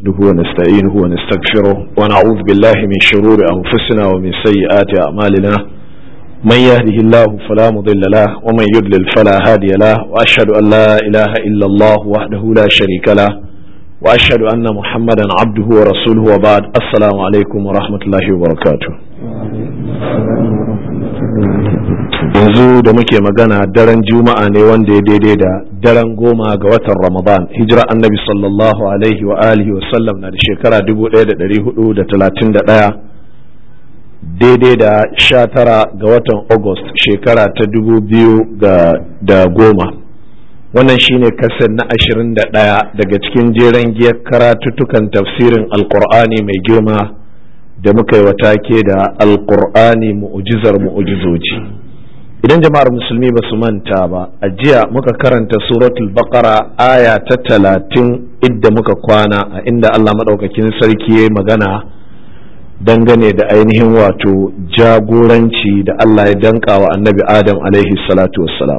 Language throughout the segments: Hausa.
نحمده ونستعينه ونستغفره ونعوذ بالله من شرور أنفسنا ومن سيئات أعمالنا من يهده الله فلا مضل له ومن يضلل فلا هادي له وأشهد أن لا إله إلا الله وحده لا شريك له وأشهد أن محمدا عبده ورسوله وبعد السلام عليكم ورحمة الله وبركاته yanzu da muke magana daren juma'a ne wanda ya daidai da daren goma ga watan ramadan hijira annabi sallallahu alaihi wa alihi wa sallam na da shekara 1431 daidai da sha tara ga watan august shekara ta dubu biyu da goma wannan shine kasar na ashirin da ɗaya daga cikin jeren giyar karatuttukan tafsirin alkur'ani mai girma da muka yi take da alkur'ani mu'ujizar mu'ujizoji idan jama'ar musulmi ba su manta ba a jiya muka karanta suratul baqara aya ta talatin idda muka kwana a inda allah maɗaukakin sarki ya magana dangane da ainihin wato jagoranci da allah ya danka wa annabi adam alaihi salatu wassalam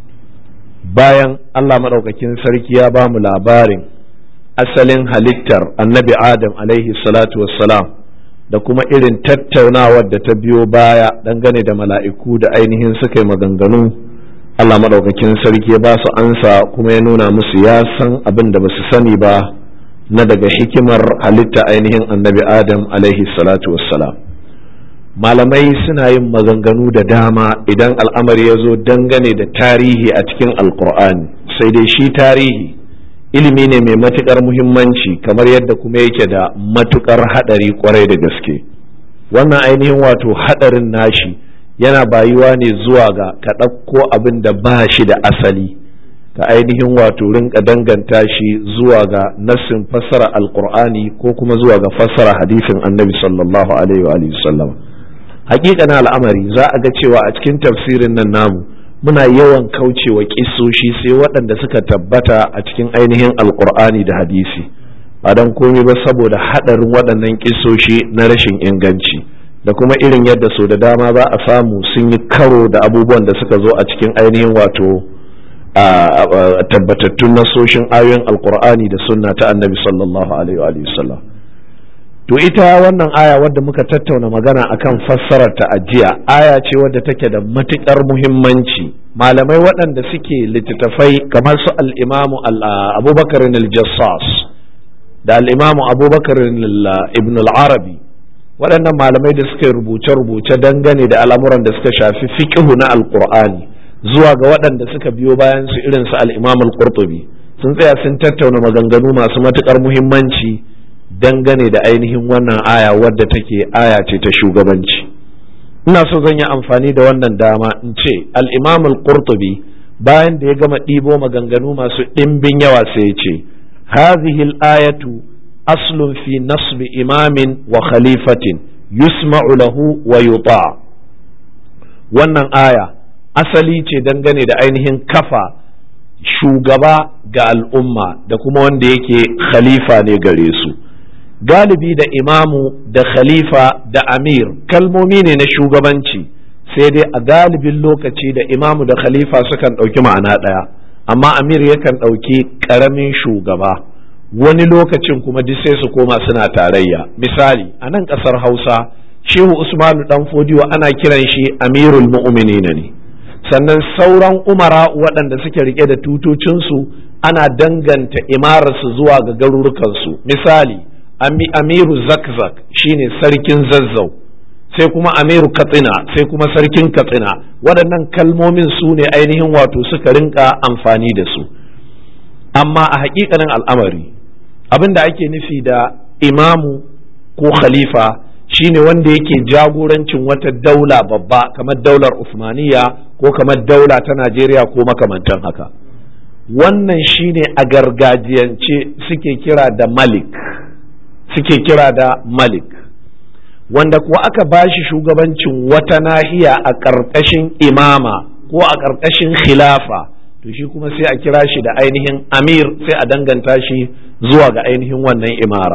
bayan allah maɗaukakin sarki ya ba mu labarin asalin halittar annabi adam alaihi salatu wassalam da kuma irin tattaunawar da ta biyo baya dangane da mala'iku da ainihin suka yi maganganu Allah maɗaukakin sarki ya ba su ansa kuma ya nuna musu ya san abin da ba su sani ba na daga hikimar halitta ainihin annabi adam alaihi salatu wassalam malamai suna yin maganganu da dama idan al'amari ya zo dangane da tarihi a cikin alkur'ani sai dai shi tarihi ilimi ne mai matukar muhimmanci kamar yadda kuma yake da matukar hadari kwarai da gaske wannan ainihin wato hadarin nashi yana bayuwa ne zuwa ga ka ɗauko abin da ba shi da asali ka ainihin wato rinka danganta shi zuwa ga nassin fassara alkur'ani ko kuma zuwa ga fassara hadisin annabi sallallahu alaihi wa sallam hakikanin al'amari za a ga cewa a cikin tafsirin nan namu muna yawan kaucewa kisoshi sai waɗanda suka tabbata a cikin ainihin alkur'ani da hadisi ba don komai ba saboda haɗarin waɗannan kisoshi na rashin inganci da kuma irin yadda so da dama za a samu sun yi karo da abubuwan da suka zo a cikin ainihin wato tabbatattun nasoshin ayoyin alkur'ani da sunna ta annabi sallallahu alaihi wa sallam to ita wannan aya wadda muka tattauna magana akan fassarar ta ajiya aya ce wadda take da matukar muhimmanci malamai waɗanda suke littattafai kamar su al-imamu abubakar al-jassas da al-imamu abubakar ibn al-arabi waɗannan malamai da suka rubuce-rubuce dangane da al'amuran da suka shafi fiqhu na alqur'ani zuwa ga waɗanda suka biyo bayan su irin su al-imam al-qurtubi sun tsaya sun tattauna maganganu masu matukar muhimmanci dangane da ainihin wannan aya wadda take aya ce ta shugabanci ina so zan yi amfani da wannan dama in ce al-imam al-qurtubi bayan da ya gama ɗibo maganganu masu ɗimbin yawa sai ya ce hadhihi al-ayatu aslun fi nasb imamin wa khalifatin yusma'u lahu wa yuta wannan aya asali ce dangane da ainihin kafa shugaba ga al'umma da kuma wanda yake khalifa ne gare su galibi da imamu da khalifa da amir kalmomi ne na shugabanci sai dai a galibin lokaci da imamu da khalifa sukan ɗauki ma'ana ɗaya amma amir yakan ɗauki ƙaramin shugaba wani lokacin kuma duk sai su koma suna tarayya misali a nan ƙasar hausa shehu usmanu dan fodiyo ana kiran shi amirul mu'minina ne sannan sauran umara waɗanda suke rike da tutocinsu ana danganta imararsu zuwa ga garurukansu misali amiru zakzak shine sarkin zazzau sai kuma amiru katsina sai kuma sarkin katsina waɗannan kalmomin su ne ainihin wato suka rinka amfani da su amma a haƙiƙanin al'amari abin da ake nufi da imamu ko khalifa shine wanda yake jagorancin wata daula babba kamar daular usmaniya ko kamar daula ta najeriya ko makamantan haka wannan shine a gargajiyance suke kira da malik suke kira da malik wanda kuwa aka ba shi shugabancin wata nahiya a ƙarƙashin imama ko a ƙarƙashin khilafa to shi kuma sai a kira shi da ainihin amir sai a danganta shi zuwa ga ainihin wannan imara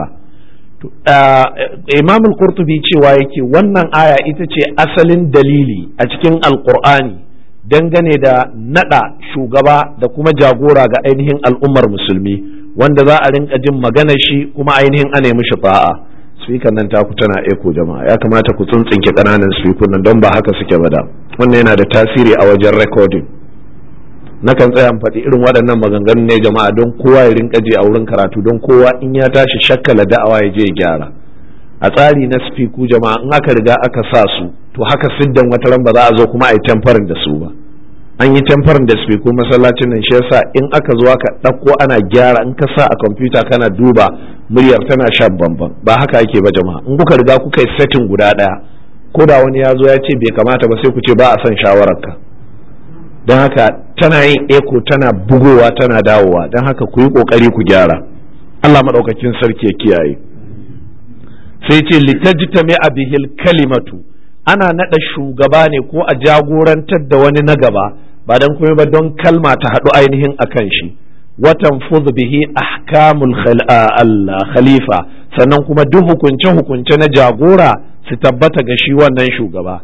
imam al-qurtubi cewa yake wannan aya ita ce asalin dalili a cikin alkur'ani dangane da nada shugaba da kuma jagora ga ainihin al'ummar musulmi wanda za a rinka jin magana shi kuma ainihin ana mishi fa'a speaker nan taku tana echo jama'a ya kamata ku tsuntsinke ƙananan speaker nan don ba haka suke ba da wannan yana da tasiri a wajen recording nakan tsaya in faɗi irin waɗannan maganganun ne jama'a don kowa ya rinka je a wurin karatu don kowa in ya tashi shakkala da'awa ya je ya gyara a tsari na spiku jama'a in aka riga aka sa su to haka siddan wata ran ba za a zo kuma a yi tamfarin da su ba an yi tamfarin da spiku masallacin nan shi yasa in aka zo aka ɗauko ana gyara in ka sa a kwamfuta kana duba muryar tana shan bamban ba haka ake ba jama'a in kuka riga kuka yi setting guda ɗaya ko da wani ya zo ya ce bai kamata ba sai ku ce ba a son shawararka don haka tana yin eko tana bugowa tana dawowa don haka ku yi ƙoƙari ku gyara Allah maɗaukakin sarki ya kiyaye sai ce litajtami bihil kalimatu ana naɗa shugaba ne ko a jagorantar da wani na gaba ba don kuma ba don kalma ta haɗu ainihin akan shi watan fuz bihi ahkamul khalifa sannan kuma duk hukunce hukunce na jagora su tabbata ga shi wannan shugaba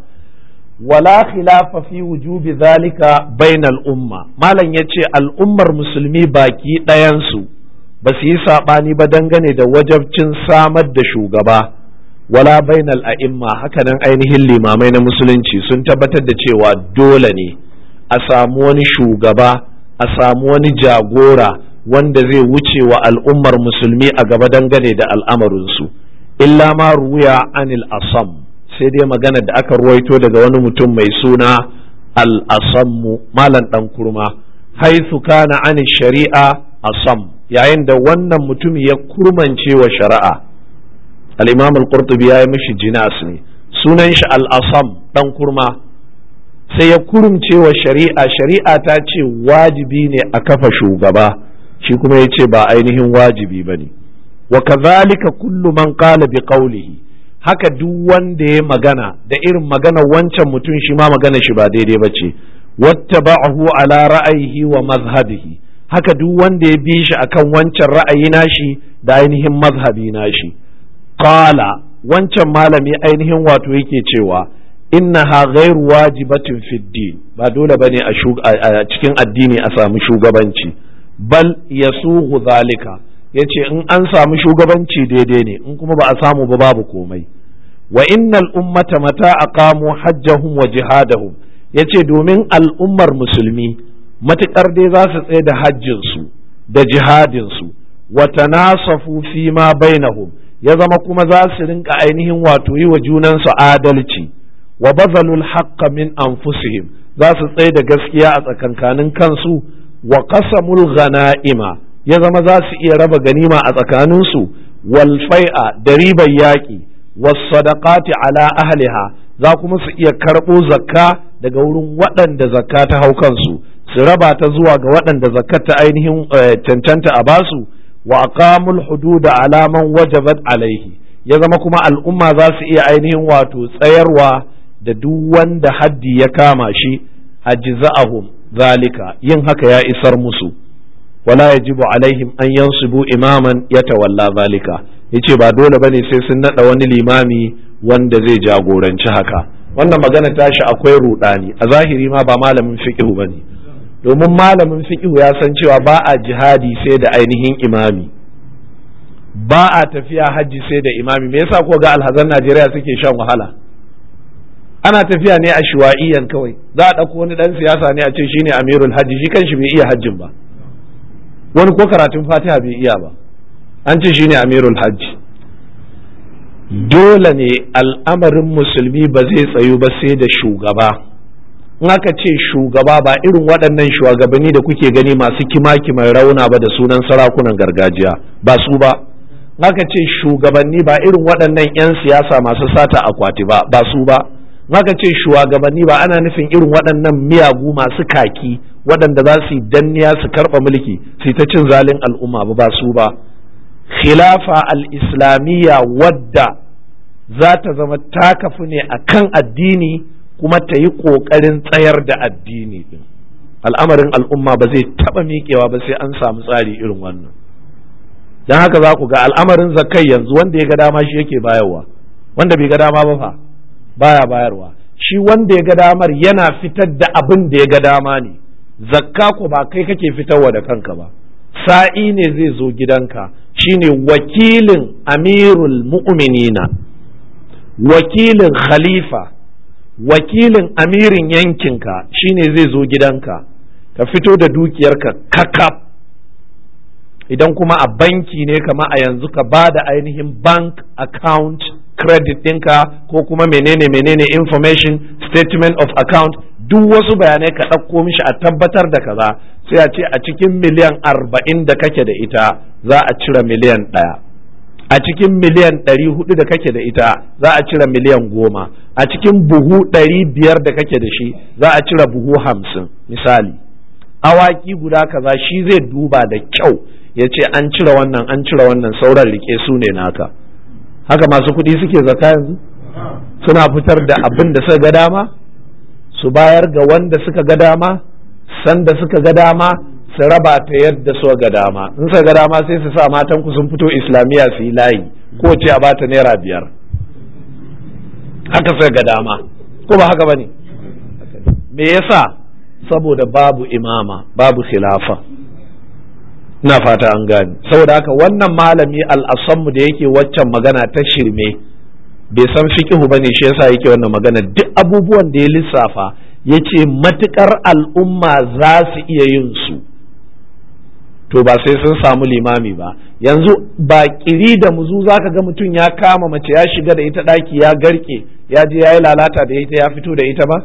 wala khilafa fi wujubi zalika bainal umma malam yace al'ummar musulmi baki ɗayansu ba su yi saɓani ba dangane da wajabcin samar da shugaba wala bainal a'imma hakanan ainihin limamai na musulunci sun tabbatar da cewa dole ne a samu wani shugaba a samu wani jagora wanda zai wuce wa al'ummar musulmi a gaba dangane da al'amarinsu illa ma ruya anil asam sai dai magana da aka ruwaito daga wani mutum mai suna al-asammu malam dan kurma haithu kana anil shari'a asam yayin da wannan mutum ya kurmance wa shari'a al-imam al-qurtubi ya yi mishi jinas ne sunan shi al-asam dan kurma sai ya kurumce wa shari'a shari'a ta ce wajibi ne a kafa shugaba shi kuma ya ce ba ainihin wajibi ba ne wa kazalika kullu man qala bi qawlihi haka duk wanda ya magana da irin magana wancan mutum shi ma magana shi ba daidai ba ce wattaba'ahu ala ra'ayihi wa mazhabihi haka duk wanda ya bi shi akan wancan ra'ayi nashi da ainihin mazhabi nashi qala wancan malami ainihin wato yake cewa innaha ghairu wajibatin fid din ba dole bane a cikin addini a samu shugabanci bal yasughu zalika yace in an samu shugabanci daidai ne in kuma ba a samu ba babu komai wa innal ummata mata aqamu hajjahum wa jihadahum yace domin al'ummar musulmi matukar dai za su tsaye da hajjin su da jihadin su wa tanasafu fi ma bainahum ya zama kuma za su rinka ainihin wato yi wa junansu adalci wa bazalul haqqa min anfusihim za su tsaye da gaskiya a tsakankanin kansu wa qasamul ghana'ima ya zama za su iya raba ganima a tsakaninsu wal fai'a da ribar yaƙi was sadaqati ala ahliha za kuma su iya karɓo zakka daga wurin waɗanda zakka ta hau kansu su raba ta zuwa ga waɗanda zakka ta ainihin cancanta a basu wa aqamul hududa ala man wajabat alaihi ya zama kuma al'umma za su iya ainihin wato tsayarwa da duk wanda haddi ya kama shi ajza'ahum zalika yin haka ya isar musu wala yajibu alaihim an yansibu imaman yatawalla zalika yace ba dole bane sai sun nada wani limami wanda zai jagoranci haka wannan magana tashi akwai rudani a zahiri ma ba malamin fiqh bane domin malamin fiqh ya san cewa ba a jihadi sai da ainihin imami ba a tafiya hajji sai da imami me yasa ko ga alhazan Najeriya suke shan wahala ana tafiya ne a shuwa'iyan kawai za a ɗauko wani ɗan siyasa ne a ce shine amirul hajji shi kanshi bai iya hajjin ba wani ko karatun fatiha bai iya ba an ce shine amirul hajji dole ne al'amarin musulmi ba zai tsayu ba sai da shugaba in aka ce shugaba ba irin waɗannan shugabanni da kuke gani masu kima-kiman rauna ba da sunan sarakunan gargajiya ba su ba in aka ce shugabanni ba irin waɗannan 'yan siyasa masu sata akwati ba ba su ba maka ce shugabanni ba ana nufin irin waɗannan miyagu masu kaki waɗanda za su yi danniya su karɓa mulki su ta cin zalin al'umma ba ba su ba khilafa al-islamiyya wadda za ta zama ta kafu ne a kan addini kuma ta yi ƙoƙarin tsayar da addini ɗin al'amarin al'umma ba zai taɓa miƙewa ba sai an samu tsari irin wannan don haka za ku ga al'amarin zakai yanzu wanda ya ga dama shi yake bayarwa wanda bai ga dama ba fa baya bayarwa shi wanda ya ga damar yana fitar da abin da ya ga dama ne zakka ko ba kai kake fitarwa da kanka ba sa'i ne zai zo gidanka shine wakilin amirul mu'minina wakilin khalifa wakilin amirin yankinka shine zai zo gidanka ka fito da dukiyarka kakaf idan kuma a banki ne kama a yanzu ka ba da ainihin bank account credit ɗinka ko kuma menene menene information statement of account duk wasu bayanai ka ɗauko mishi a tabbatar da kaza sai a ce a cikin miliyan arba'in da kake da ita za a cire miliyan ɗaya a cikin miliyan ɗari hudu da kake da ita za a cire miliyan goma a cikin buhu ɗari biyar da kake da shi za a cire buhu hamsin misali awaki guda kaza shi zai duba da kyau ya ce an cire wannan an cire wannan sauran rike su ne naka haka masu kuɗi suke zaka yanzu suna fitar da abin da suka ga dama su bayar ga wanda suka ga dama sanda suka ga dama su raba ta yadda suka ga dama in suka ga dama sai su sa matan ku sun fito islamiyya su yi layi ko ce a bata naira biyar haka suka ga dama ko ba haka bane me yasa saboda babu imama babu khilafa ina fata an gane saboda haka wannan malami al'asammu da yake waccan magana ta shirme bai san fikihu bane shi yasa yake wannan magana duk abubuwan da ya lissafa ya ce matukar al'umma za su iya yin su to ba sai sun samu limami ba yanzu ba kiri da muzu zaka ga mutum ya kama mace ya shiga da ita daki ya garke ya je ya yi lalata da ita ya fito da ita ba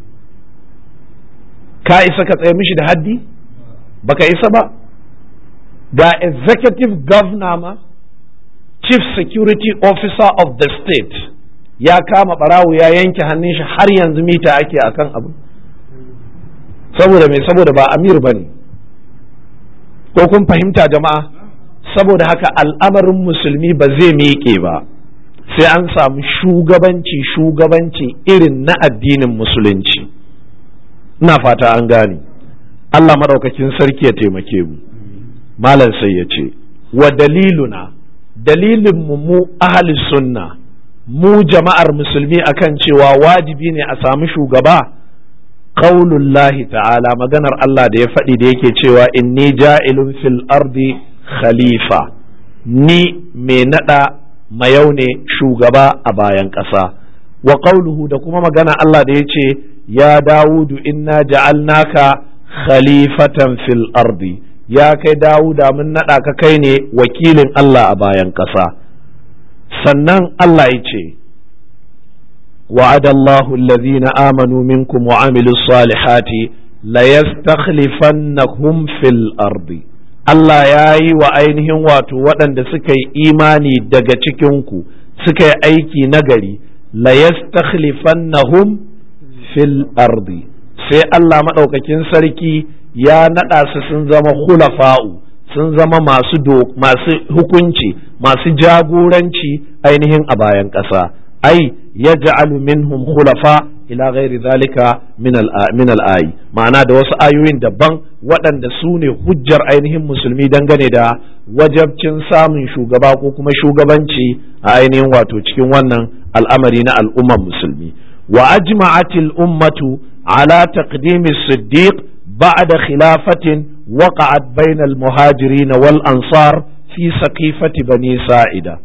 ka isa ka tsaye mishi da haddi baka isa ba ga executive governor ma chief security officer of the state ya kama barawo ya yanke hannun shi har yanzu mita ake akan abu saboda mai saboda ba amir ba ne ko kun fahimta jama'a saboda haka al'amarin musulmi ba zai miƙe ba sai an samu shugabanci shugabanci irin na addinin musulunci ina fata an gane Allah maɗaukakin sarki ya taimake mu malam sai ya ce wa daliluna dalilin mu mu ahli sunna mu jama'ar musulmi akan cewa wajibi ne a samu shugaba qaulullahi ta'ala maganar Allah da ya faɗi da yake cewa inni ja'ilun fil ardi khalifa ni mai nada mayau ne shugaba a bayan ƙasa wa qauluhu da kuma magana Allah da ya ce ya dawudu inna ja'alnaka khalifatan fil ardi ya kai dawuda mun naɗa ka kai ne wakilin Allah a bayan ƙasa sannan Allah ya ce وعد الله الذين آمنوا منكم وعملوا الصالحات ليستخلفنهم في الأرض Allah ya yi wa ainihin wato waɗanda suka yi imani daga cikinku suka yi aiki nagari la yastakhlifannahum fil ardi sai Allah maɗaukakin sarki ya naɗa su sun zama khulafa'u sun zama masu masu hukunci masu jagoranci ainihin a bayan ƙasa ai yaj'alu minhum khulafa ila ghairi zalika min al-ayi ma'ana da wasu ayoyin daban waɗanda su ne hujjar ainihin musulmi dangane da wajabcin samun shugaba ko kuma shugabanci a ainihin wato cikin wannan al'amari na al'ummar musulmi wa ajma'atil ummatu ala taqdimi siddiq ba'da khilafatin waqa'at bainal muhajirin wal ansar fi saqifati bani sa'ida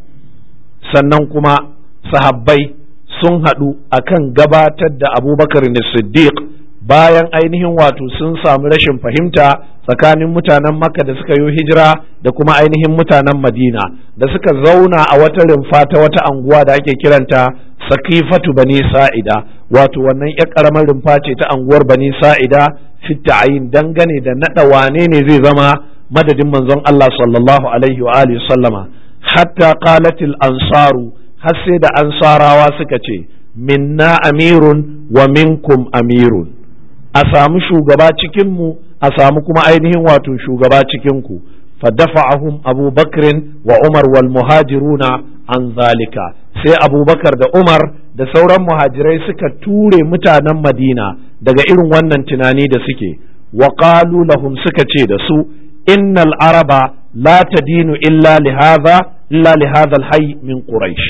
sannan kuma sahabbai sun haɗu akan gabatar da abubakar siddiq bayan ainihin wato sun samu rashin fahimta tsakanin mutanen makka da suka yi hijira da kuma ainihin mutanen madina da suka zauna a wata rumfa ta wata anguwa da ake kiranta sakifatu bani sa'ida wato wannan ya karamar rumfa ce ta anguwar bani sa'ida fitta ayin dangane da naɗa wane ne zai zama madadin manzon Allah sallallahu alaihi wa alihi sallama hatta qalatil ansaru har sai da ansarawa suka ce minna amirun wa minkum amirun a samu shugaba cikinmu a samu kuma ainihin wato shugaba cikinku fadafa'ahum abu bakrin wa umar wal muhajiruna an zalika sai abubakar da umar da sauran muhajirai suka ture mutanen madina daga irin wannan tunani da suke wa qalu lahum suka ce da su innal araba la tadinu illa lihaza illa lihadha alhayy min quraish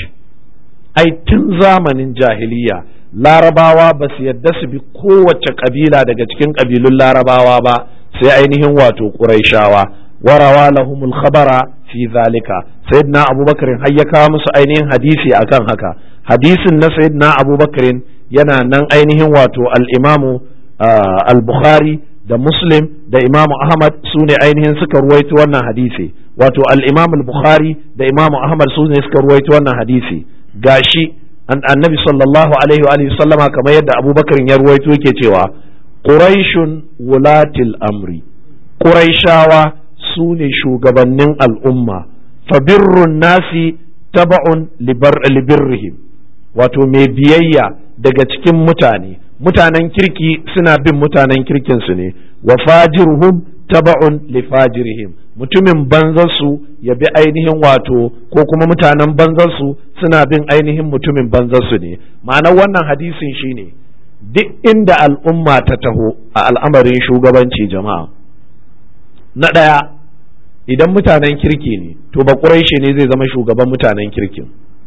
ai tun zamanin jahiliya larabawa ba su yadda su bi kowace kabila daga cikin kabilun larabawa ba sai ainihin wato ƙuraishawa وروى لهم الخبر في ذلك سيدنا أبو بكر هيا كامس أينين حديثي أكان هكا حديث سيدنا أبو بكر ينا نن أينهم واتو الإمام آه البخاري da Muslim da Imam Ahmad su ne ainihin suka ruwaito wannan hadisi wato al-Imam al-Bukhari da Imam Ahmad su ne suka ruwaito wannan hadisi gashi annabi sallallahu alaihi wa sallama kamar yadda Abubakar ya ruwaito yake cewa Quraishun wulatil amri Quraishawa su ne shugabannin al'umma fabirrun nasi taba'un libirrihim wato mai biyayya daga cikin mutane mutanen kirki suna bin mutanen kirkinsu ne wa fajiruhum taba'un li fajirihim mutumin banzarsu ya bi ainihin wato ko kuma mutanen banzarsu suna bin ainihin mutumin banzarsu ne ma'anar wannan hadisin shine duk inda al'umma ta taho a al'amarin shugabanci jama'a na ɗaya idan mutanen kirki ne to ba ne zai zama shugaban mutanen kirkin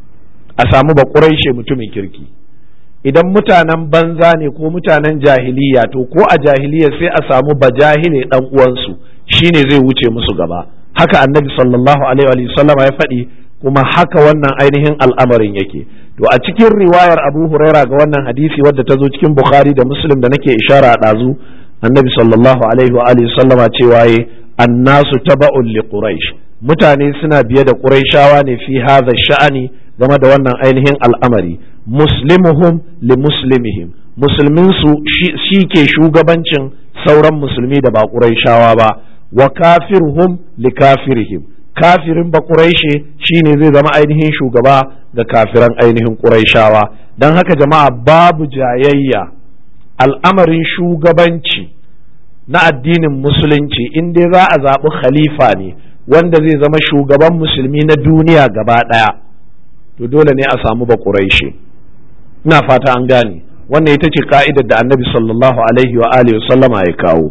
a samu ba mutumin kirki idan mutanen banza ne ko mutanen jahiliya to ko a jahiliya sai a samu bajahile dan uwansu shine zai wuce musu gaba haka annabi sallallahu alaihi wa sallam ya faɗi kuma haka wannan ainihin al'amarin yake to a cikin riwayar abu huraira ga wannan hadisi wadda ta zo cikin bukhari da muslim da nake ishara a ɗazu annabi sallallahu alaihi wa alihi sallama cewa yi annasu taba'un li quraish mutane suna biye da quraishawa ne fi hadha sha'ani game da wannan ainihin al'amari muslimuhum li muslimihim musulminsu shi ke shugabancin sauran musulmi da ba ƙuraishawa ba wa kafirhum li kafirihim kafirin ba ƙuraishe shine zai zama ainihin shugaba ga kafiran ainihin ƙuraishawa don haka jama'a babu jayayya al'amarin shugabanci na addinin musulunci in dai za a zaɓi khalifa ne wanda zai zama shugaban musulmi na duniya gaba ɗaya to dole ne a samu ba ƙuraishe ina fata an gane wannan ita ce ka'idar da annabi sallallahu alaihi wa alihi sallama ya kawo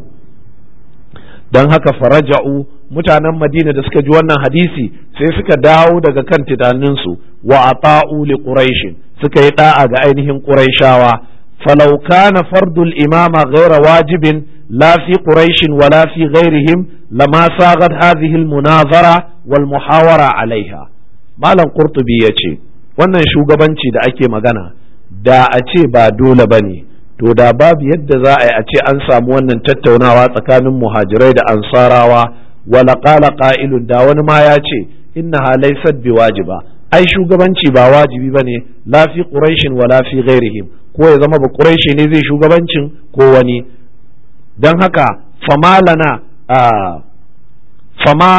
don haka faraja'u mutanen madina da suka ji wannan hadisi sai suka dawo daga kan tunaninsu wa ata'u li quraishin suka yi da'a ga ainihin quraishawa falau kana fardul imama ghaira wajibin la fi quraishin wala fi ghairihim lama sagat hadhihi al munazara wal muhawara alaiha malam qurtubi yace wannan shugabanci da ake magana da a ce ba dole ba ne to da babu yadda za a yi a ce an samu wannan tattaunawa tsakanin muhajirai da ansarawa wala qala qa'ilun da wani ma ya ce inna halaysat bi wajiba ai shugabanci ba wajibi bane la fi quraishin wala fi ghairihim ko ya zama ba quraishi ne zai shugabancin ko wani dan haka fama lana fama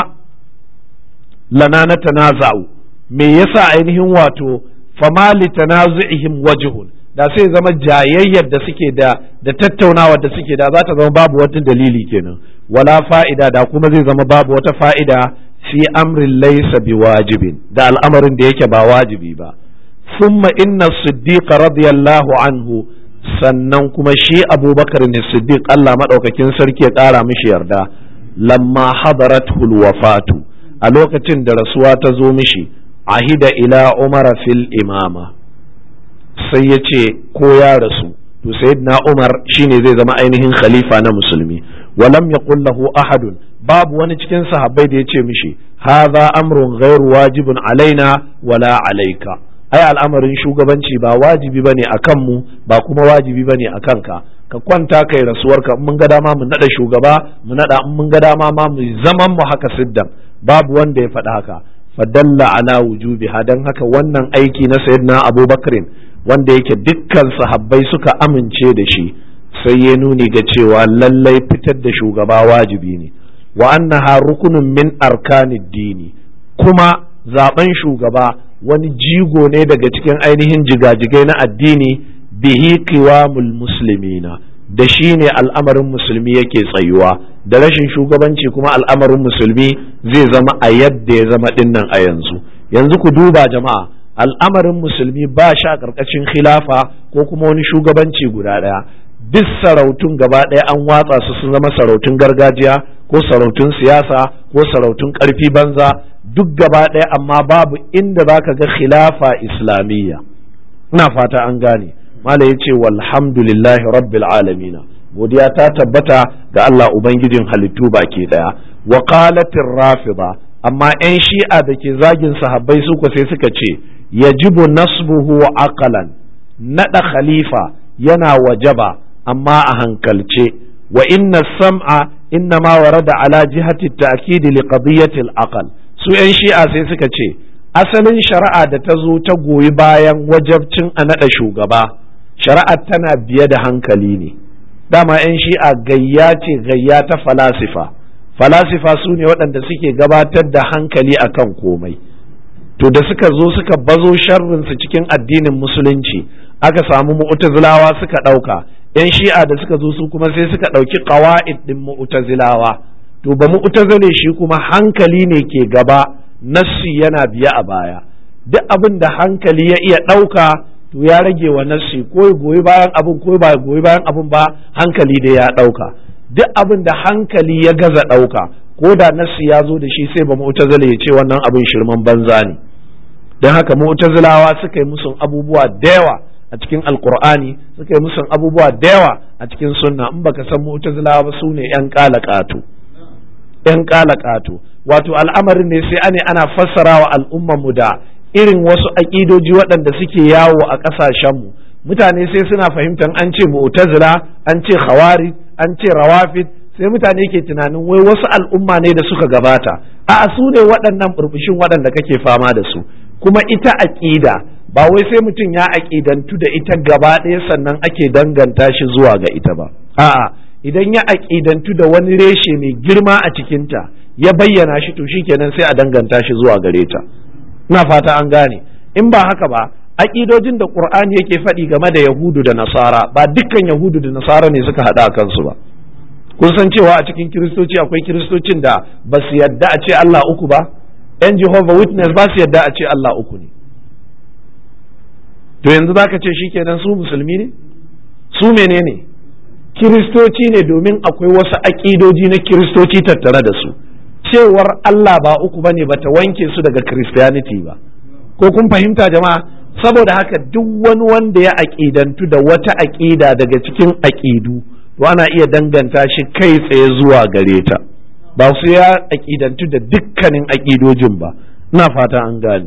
lana na tanaza'u me yasa ainihin wato fama li tanazu'ihim wajhun da sai zama jayayyar da suke da da tattaunawar da suke da za ta zama babu wata dalili kenan wala fa'ida da kuma zai zama babu wata fa'ida fi amrin laysa biwajibin da al'amarin da yake ba wajibi ba thumma inna siddiq radiyallahu anhu sannan kuma shi abubakar ne siddiq Allah madaukakin sarki ya kara mishi yarda lamma hadaratul wafatu a lokacin da rasuwa ta zo mishi ahida ila umara fil imama sai ya ce ko ya rasu to sayyidina umar shine zai zama ainihin khalifa na musulmi walam yaqul lahu ahadun babu wani cikin sahabbai da ya ce mishi hadha amrun ghairu wajibun alaina wala alaika ai al'amarin shugabanci ba wajibi bane akan mu ba kuma wajibi bane akan ka ka kwanta kai rasuwarka in mun ga dama mu nada shugaba mu nada in mun ga dama ma mu zaman mu haka siddan babu wanda ya faɗa haka fadalla ala wujubiha dan haka wannan aiki na sayyidina abubakar wanda yake dukkan sahabbai suka amince da shi sai ya nuni ga cewa lallai fitar da shugaba wajibi ne wa annaha rukunun min arkanid dini kuma zaben shugaba wani jigo ne daga cikin ainihin jigajigai na addini bihi qiwamul muslimina da shi ne al'amarin musulmi yake tsayuwa da rashin shugabanci kuma al'amarin musulmi zai zama a yadda ya zama dinnan a yanzu yanzu ku duba jama'a al'amarin musulmi ba shi a ƙarƙashin khilafa ko kuma wani shugabanci guda ɗaya duk sarautun gaba ɗaya an watsa su sun zama sarautun gargajiya ko sarautun siyasa ko sarautun ƙarfi banza duk gaba ɗaya amma babu inda za ka ga khilafa islamiyya ina fata an gane mala ya ce walhamdulillahi rabbil alamina godiya ta tabbata ga Allah ubangijin halittu baki ɗaya wa qalatir rafida amma yan shi'a da ke zagin sahabbai su ko sai suka ce yajibu nasbuhu aqalan nada khalifa yana wajaba amma a hankalce wa inna sam'a inna ma warada ala jihati ta'kid li qadiyati al-aqal su yan shi'a sai suka ce asalin shari'a da ta zo ta goyi bayan wajabcin a naɗa shugaba shari'ar tana biye da hankali ne dama 'yan shi'a gayya ce gayya ta falasifa falasifa su ne waɗanda suke gabatar da hankali akan komai to da suka zo suka bazo sharrinsu cikin addinin musulunci aka samu mu'tazilawa suka ɗauka 'yan shi'a da suka zo su kuma sai suka ɗauki ƙawa'id ɗin mu'tazilawa to ba mu'tazile shi kuma hankali ne ke gaba nassi yana biya a baya duk abin da hankali ya iya ɗauka to ya rage wa nassi ko goyi bayan abin ko ba goyi bayan abin ba hankali da ya ɗauka duk abin da hankali ya gaza ɗauka ko da nassi ya zo da shi sai ba mu'tazila ya ce wannan abin shirman banza ne don haka mu'tazilawa suka yi musun abubuwa da yawa a cikin alkur'ani suka yi musun abubuwa da yawa a cikin sunna in baka san mu'tazilawa ba su ne yan ƙato yan ƙato wato al'amarin ne sai ane ana fassara wa al'ummanmu da irin wasu aƙidoji waɗanda suke yawo a ƙasashenmu mutane sai suna fahimtar an ce mu'tazila an ce khawari an ce rawafid sai mutane ke tunanin wai wasu al'umma ne da suka gabata a su ne waɗannan burbushin waɗanda kake fama da su kuma ita aƙida ba wai sai mutum ya aƙidantu da ita gaba ɗaya sannan ake danganta shi zuwa ga ita ba a'a idan ya aƙidantu da wani reshe mai girma a cikinta ya bayyana shi to shikenan sai a danganta shi zuwa gare ta ina fata an gane in ba haka ba aƙidojin da qur'ani yake faɗi game da yahudu da nasara ba dukkan yahudu da nasara ne suka haɗa kansu ba kun san cewa a cikin kiristoci akwai kiristocin da ba su yadda a ce Allah uku ba yan Jehovah Witness ba su yadda a ce Allah uku ne to yanzu zaka ce shikenan su musulmi ne su menene kiristoci ne domin akwai wasu aƙidoji na kiristoci tattare da su cewar Allah ba uku ba ne bata wanke su daga Christianity ba ko kun fahimta jama'a saboda haka duk wani wanda ya aƙidantu da wata aƙida daga cikin aƙidu to ana iya danganta shi kai tsaye zuwa gare ta ba su ya aƙidantu da dukkanin aƙidojin ba ina fata an gane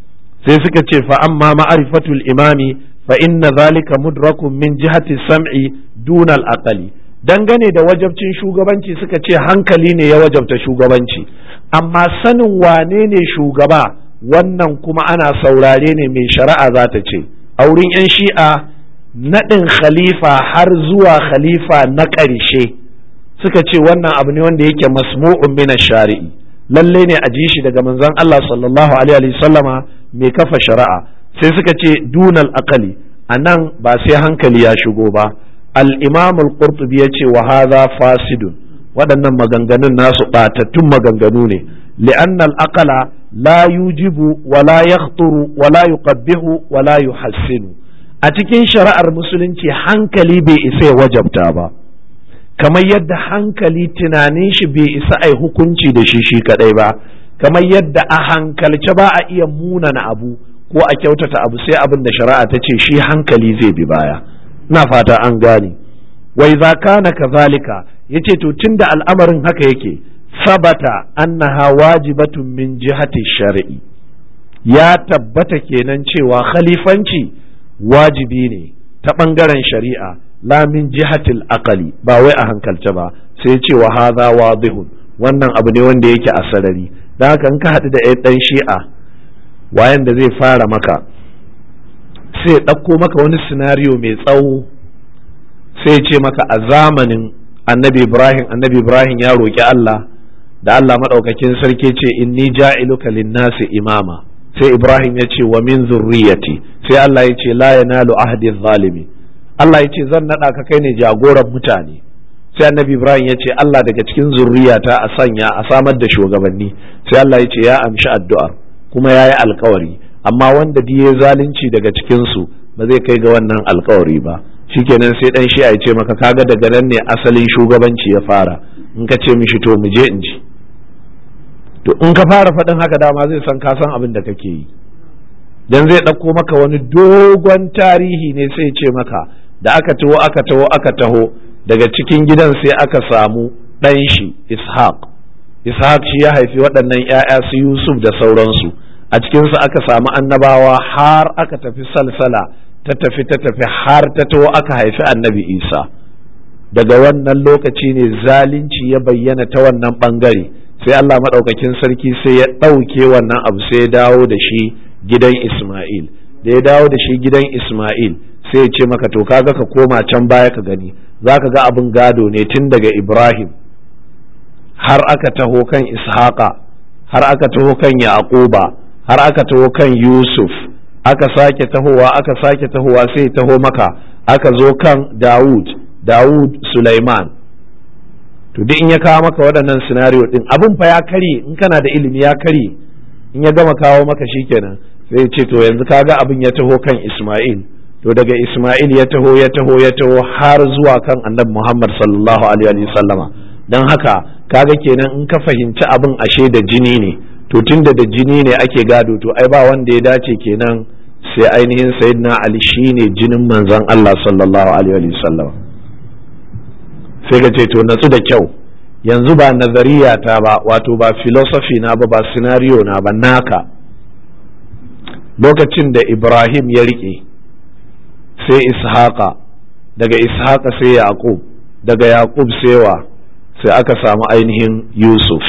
sai suka ce fa amma ma'arifatul imami fa inna zalika mudrakun min jihati sam'i dunal aqali dangane da wajabcin shugabanci suka ce hankali ne ya wajabta shugabanci amma sanin wane ne shugaba wannan kuma ana saurare ne mai shari'a za ta ce a wurin 'yan shi'a naɗin khalifa har zuwa khalifa na ƙarshe suka ce wannan abu ne wanda yake masmu'un min shari'i lalle ne a ji shi daga manzon Allah sallallahu alaihi sallama mai kafa shari'a sai suka ce dunal aqali anan ba sai hankali ya shigo ba al-imam al-qurtubi yace wa hadha fasidun waɗannan maganganun nasu ɓatattun maganganu ne li'anna al-aqala la yujibu wa la yakhturu wa la yuqabbihu wa la yuhassinu a cikin shari'ar musulunci hankali bai isa ya wajabta ba kamar yadda hankali tunanin shi bai isa ai hukunci da shi shi kadai ba kamar yadda a hankalce ba a iya munana abu ko a kyautata abu sai abin da shari'a ta ce shi hankali zai bi baya na fata an gane wai za kana kazalika yace to tunda al'amarin haka yake sabata annaha wajibatun min jihati shar'i ya tabbata kenan cewa khalifanci wajibi ne ta ɓangaren shari'a la min jihatil aqali ba wai a hankalce ba sai ce wa hadha wadihun wannan abu ne wanda yake a sarari dan haka in ka haɗu da ɗan shi'a wayan da zai fara maka sai ɗauko maka wani sinariyo mai tsawo sai ce maka a zamanin annabi ibrahim annabi ibrahim ya roƙi allah da allah maɗaukakin sarki ce inni ja'iluka linnasi imama sai ibrahim ya ce wa min zurriyati sai allah ya ce la yanalu ahdi zalimi allah ya ce zan naɗa ka kai ne jagoran mutane sai annabi ibrahim ya ce allah daga cikin zurriyata a sanya a samar da shugabanni sai allah ya ce ya amshi addu'ar kuma ya yi alkawari amma wanda ya zalunci daga cikinsu ba zai kai ga wannan alkawari ba shikenan sai dan shi ya ce maka kaga daga nan ne asalin shugabanci ya fara in ka ce mishi to mu je in ji to in ka fara faɗin haka dama zai san ka san abin da kake yi dan zai ɗauko maka wani dogon tarihi ne sai ce maka da aka taho aka taho aka taho daga cikin gidan sai aka samu ɗan shi ishaq ishaq shi ya haifi waɗannan 'ya'ya su yusuf da sauransu a cikinsu aka samu annabawa har aka tafi salsala ta tafi ta tafi har ta taho aka haifi annabi isa daga wannan lokaci ne zalunci ya bayyana ta wannan ɓangare sai allah maɗaukakin sarki sai ya ɗauke wannan abu sai ya dawo da shi gidan isma'il da ya dawo da shi gidan isma'il sai ya ce maka to kaga ka koma can baya ka gani za ka ga abin gado ne tun daga ibrahim har aka taho kan ishaqa har aka taho kan yaquba har aka taho kan yusuf aka sake tahowa aka sake tahowa sai taho maka aka zo kan dawud dawud sulaiman to duk in ya kawo maka waɗannan scenario din abin fa ya karye in kana da ilimi ya karye in ya gama kawo maka shikenan sai ya ce to yanzu kaga abin ya taho kan isma'il to daga isma'il ya taho ya taho ya taho har zuwa kan annabi muhammad sallallahu alaihi wa sallama don haka kaga kenan in ka fahimci abin ashe da jini ne to tunda da jini ne ake gado to ai ba wanda ya dace kenan sai ainihin sayyidina ali shine jinin manzon Allah sallallahu alaihi wasallam sai ka ce to natsu da kyau yanzu ba nazariya ta ba wato ba philosophy na ba ba scenario na ba naka lokacin da Ibrahim ya rike sai Ishaqa daga Ishaqa sai Yaqub daga Yaqub sai wa sai aka samu ainihin Yusuf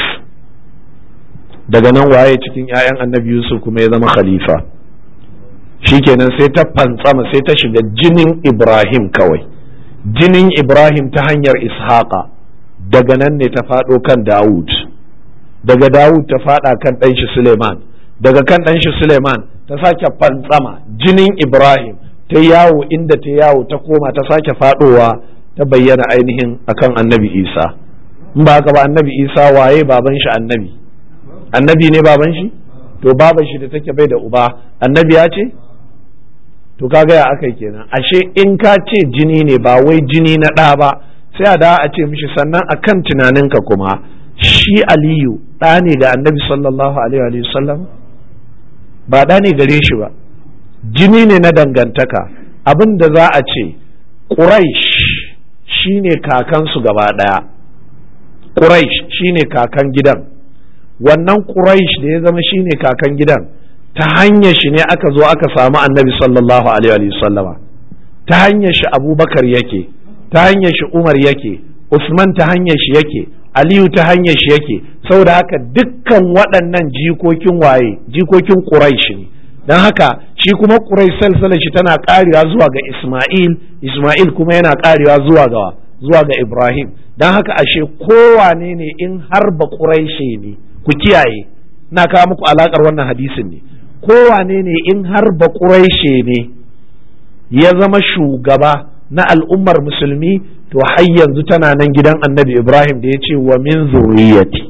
daga nan waye cikin 'ya'yan annabi Yusuf kuma ya zama khalifa shikenan sai ta fantsama sai ta shiga jinin Ibrahim kawai jinin Ibrahim ta hanyar Ishaqa daga nan ne ta faɗo kan Dawud daga Dawud ta faɗa kan ɗanshi Suleiman daga kan ɗanshi Suleiman ta sake fantsama jinin Ibrahim ta yawo inda ta yawo ta koma ta sake faɗowa ta bayyana ainihin akan annabi Isa in ba haka ba annabi isa waye baban shi annabi annabi ne baban shi to baban shi da take bai da uba annabi ya ce to kaga ya aka kenan ashe in ka ce jini ne ba wai jini na ɗa ba sai a da a ce mishi sannan akan tunaninka kuma shi aliyu ɗa ne ga annabi sallallahu alaihi wa sallam ba ɗa ne gare shi ba jini ne na dangantaka abin da za a ce ƙuraish shine kakansu gaba ɗaya Quraish shine kakan gidan wannan Quraish da ya zama shine kakan gidan ta hanyar shi ne aka zo aka samu annabi sallallahu alaihi sallama ta hanyar shi abubakar yake ta hanyar shi umar yake usman ta hanyar shi yake aliyu ta hanyar shi yake saboda haka dukkan waɗannan jikokin waye jikokin Quraish ne don haka shi kuma Quraish salsalar shi tana ƙarewa zuwa ga Isma'il Isma'il kuma yana ƙarewa zuwa ga zuwa ga Ibrahim don haka ashe kowane ne in har ba ƙuraishe ne ku kiyaye na kawo muku alaƙar wannan hadisin ne kowane ne in har ba ƙuraishe ne ya zama shugaba na al'ummar musulmi to har yanzu tana nan gidan annabi Ibrahim da ya ce wa min zuriyati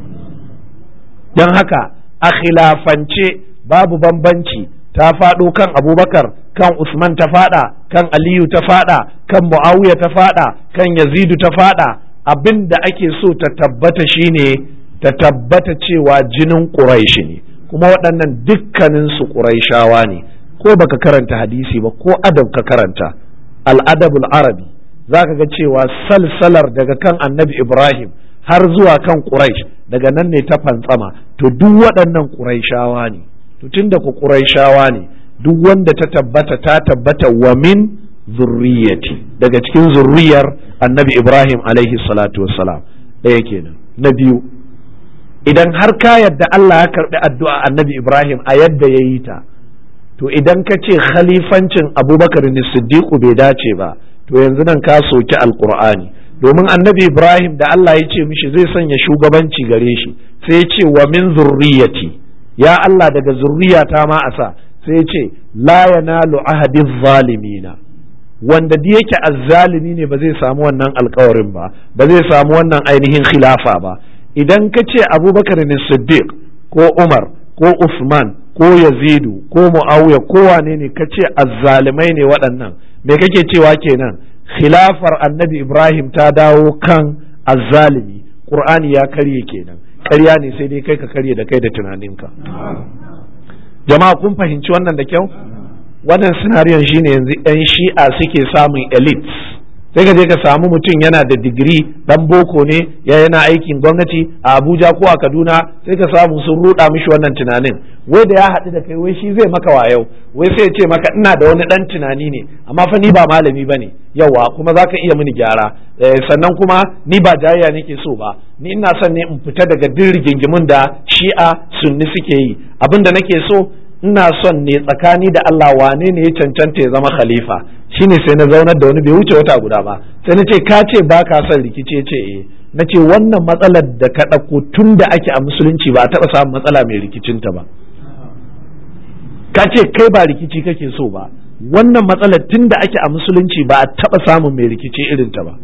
don haka a khilafance babu bambanci ta faɗo kan abubakar kan usman ta faɗa kan aliyu ta faɗa kan muawiya ta faɗa kan yazidu ta faɗa abin da ake so ta tabbata shine ta tabbata cewa jinin ƙuraishi ne kuma waɗannan dukkaninsu ƙuraishawa ne ko baka karanta hadisi ba ko adab ka karanta al'adabul arabi za ka ga cewa salsalar daga kan annabi ibrahim har zuwa kan ƙuraish daga nan ne ta fantsama to duk waɗannan ƙuraishawa ne to tunda ku ƙuraishawa ne duk wanda ta tabbata ta tabbata wa min zurriyati daga cikin zurriyar annabi ibrahim alaihi salatu wassalam ɗaya kenan na biyu idan har ka yadda allah ya karɓi addu'a annabi ibrahim a yadda ya yi ta to idan ka ce khalifancin abubakar ne siddiqu bai dace ba to yanzu nan ka soki alqur'ani domin annabi ibrahim da allah ya ce mishi zai sanya shugabanci gare shi sai ya ce wa min zurriyati ya allah daga zurriyata ma a sa sai ya ce la yanalu ahadi zalimina wanda da yake azzalimi ne ba zai samu wannan alkawarin ba ba zai samu wannan ainihin khilafa ba idan ka ce abubakar ne siddiq ko umar ko usman ko yazidu ko muawiya ko wane ne ka ce azzalimai ne waɗannan me kake cewa kenan khilafar annabi ibrahim ta dawo kan azzalimi qur'ani ya karye kenan ƙarya ne sai dai kai ka karye da kai da tunaninka jama'a kun fahimci wannan da kyau wannan sinariyon shine yanzu 'yan shi'a suke samun elites sai ka je ka samu mutum yana da digiri dan boko ne ya yana aikin gwamnati a Abuja ko a Kaduna sai ka samu sun ruda mishi wannan tunanin wai da ya haɗu da kai wai shi zai maka wayau wai sai ya ce maka ina da wani dan tunani ne amma fa ni ba malami bane yawa kuma zaka iya mini gyara sannan kuma ni ba jayayya nake so ba ni ina son ne in fita daga din rigingimun da shi'a sunni suke yi abinda nake so ina son ne tsakani da Allah wane ne ya cancanta ya zama khalifa shine sai na zaunar da wani bai wuce wata guda ba sai na ce ka ce ba ka son rikici ce eh na ce wannan matsalar da ka ɗauko tun da ake a musulunci ba a taɓa samun matsala mai rikicinta ba ka ce kai ba rikici kake so ba wannan matsalar tun da ake a musulunci ba a taɓa samun mai rikici irinta ba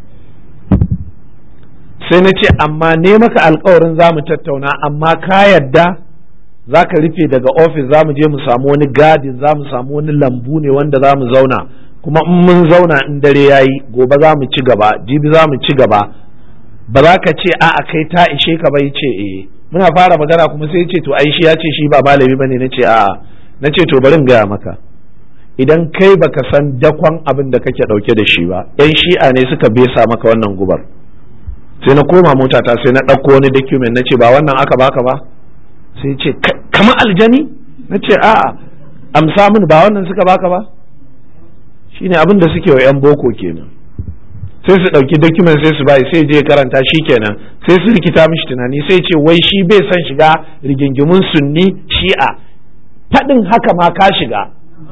sai na ce amma ne maka alkawarin za mu tattauna amma ka yadda za ka rufe daga ofis za mu je mu samu wani gadin za mu samu wani lambu ne wanda za mu zauna kuma in mun zauna in dare ya yi gobe za mu ci gaba jibi za mu ci gaba ba za ka ce a'a kai ta ishe ka bai ce eh muna fara magana kuma sai ce to ai shi ya ce shi ba malami bane na ce a'a na ce to bari in gaya maka idan kai baka san dakon abin da kake dauke da shi ba yan shi'a ne suka besa maka wannan gubar sai na koma motata sai na ɗauko wani document na ce ba wannan aka baka ba sai ce kama aljani na ce a'a amsa min ba wannan suka baka ba shine abin da suke wa 'yan boko kenan sai su ɗauki document sai su bai sai je karanta shi kenan sai su rikita mishi tunani sai ce wai shi bai son shiga rigingimun sunni shi'a faɗin haka ma ka shiga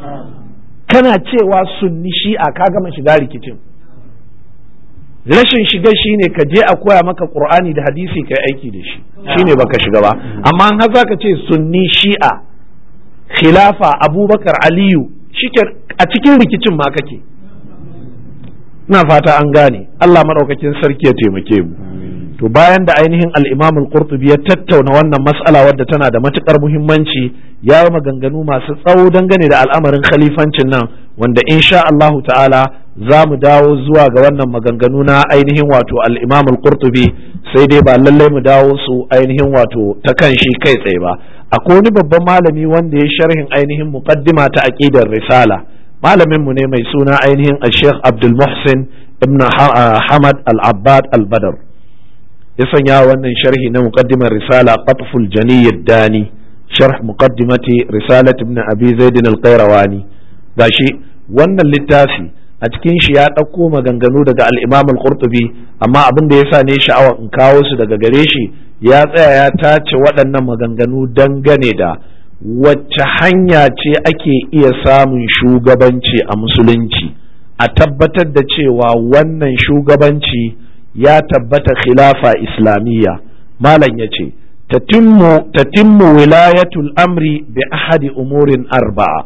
kana cewa sunni shi'a ka gama shiga rikicin rashin shiga shine ka je a koya maka qur'ani da hadisi kai aiki da shi shine baka shiga ba amma har zaka ce sunni shi'a khilafa abubakar aliyu shike a cikin rikicin ma kake ina fata an gane Allah madaukakin sarki ya taimake mu to bayan da ainihin al-Imam al-Qurtubi ya tattauna wannan mas'ala wadda tana da matukar muhimmanci ya yi maganganu masu tsawo dangane da al'amarin khalifancin nan wanda insha Allah ta'ala za mu dawo zuwa ga wannan maganganu na ainihin wato al-Imam al-Qurtubi sai dai ba lallai mu dawo su ainihin wato ta kan shi kai tsaye ba akwai wani babban malami wanda ya sharhin ainihin muqaddima ta aqidar risala malamin mu ne mai suna ainihin Sheikh Abdul Muhsin ibn Hamad al-Abbad al-Badr ya sanya wannan sharhi na muqaddimar risala qatful janiyyad dani sharh muqaddimati risalat ibn abi zaid al-qayrawani gashi wannan littafi a cikin shi ya ɗauko maganganu daga al-imam al-qurtubi amma abin da yasa ne sha'awa in kawo su daga gare shi ya tsaya ya tace waɗannan maganganu dangane da wacce hanya ce ake iya samun shugabanci a musulunci a tabbatar da cewa wannan shugabanci ya tabbata khilafa islamiyya malam ya ce tatimmu wilayatul amri bi ahadi umurin arba'a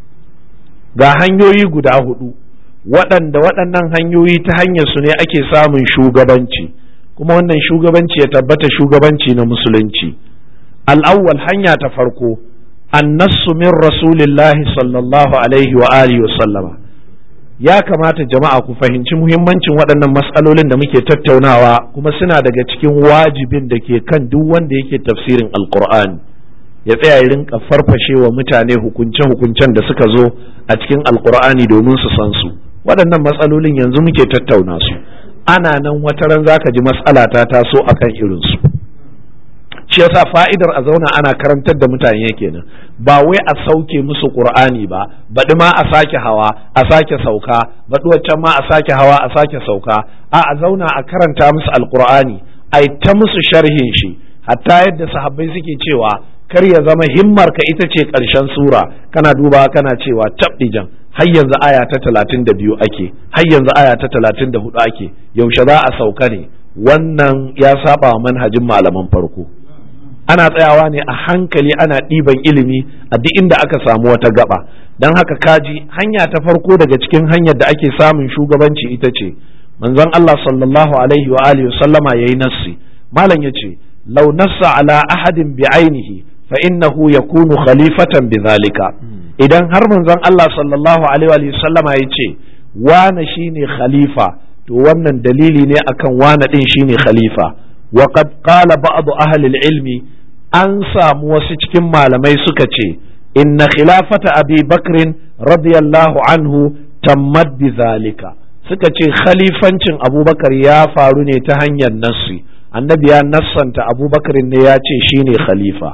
ga hanyoyi guda hudu waɗanda waɗannan hanyoyi ta hanyar su ne ake samun shugabanci kuma wannan shugabanci ya tabbata shugabanci na musulunci al'awwal hanya ta farko annasu min rasulillahi sallallahu alaihi wa alihi wa sallama ya kamata jama'a ku fahimci muhimmancin waɗannan matsalolin da muke tattaunawa kuma suna daga cikin wajibin da ke kan duk wanda yake tafsirin alkur'ani ya tsaya ya rinka farfashe wa mutane hukunce-hukuncen da suka zo a cikin alkur'ani domin su san su waɗannan matsalolin yanzu muke tattauna su ana nan wata ran zaka ji matsala ta taso akan irinsu shi yasa fa'idar a zauna ana karantar da mutane kenan ba wai a sauke musu qur'ani ba baɗi ma a sake hawa a sake sauka baɗi waccan ma a sake hawa a sake sauka a a zauna a karanta musu alqur'ani ai ta musu sharhin shi hatta yadda sahabbai suke cewa kar ya zama himmar ka ita ce ƙarshen sura kana duba kana cewa tabdijan har yanzu aya ta talatin da biyu ake har yanzu aya ta talatin da hudu ake yaushe za a sauka ne wannan ya saba wa manhajin malaman farko ana tsayawa ne a hankali ana ɗiban ilimi a duk inda aka samu wata gaba don haka kaji hanya ta farko daga cikin hanyar da ake samun shugabanci ita ce manzon Allah sallallahu alaihi wa alihi sallama yayi nassi malam yace law nassa ala ahadin bi ainihi fa innahu yakunu khalifatan bidhalika idan har manzon Allah sallallahu alaihi wa sallama yace wane shine khalifa to wannan dalili ne akan wane din shine khalifa wa qad qala ba'd ahli al-ilmi an samu wasu cikin malamai suka ce inna khilafata abi bakrin radiyallahu anhu tammat bi zalika suka ce khalifancin abubakar ya faru ne ta hanyar nassi annabi ya nassanta abubakar ne ya ce shine khalifa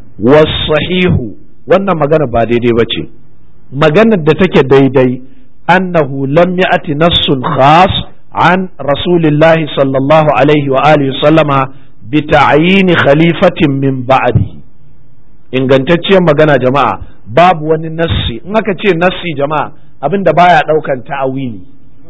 wasahihu wannan magana ba daidai ba ce maganar da take daidai annahu lam ya'ti nassun khas an rasulillahi sallallahu alaihi wa alihi sallama bi ta'yini khalifatin min ba'di ingantacciyar magana jama'a babu wani nassi in aka ce nassi jama'a abinda baya daukan ta'awili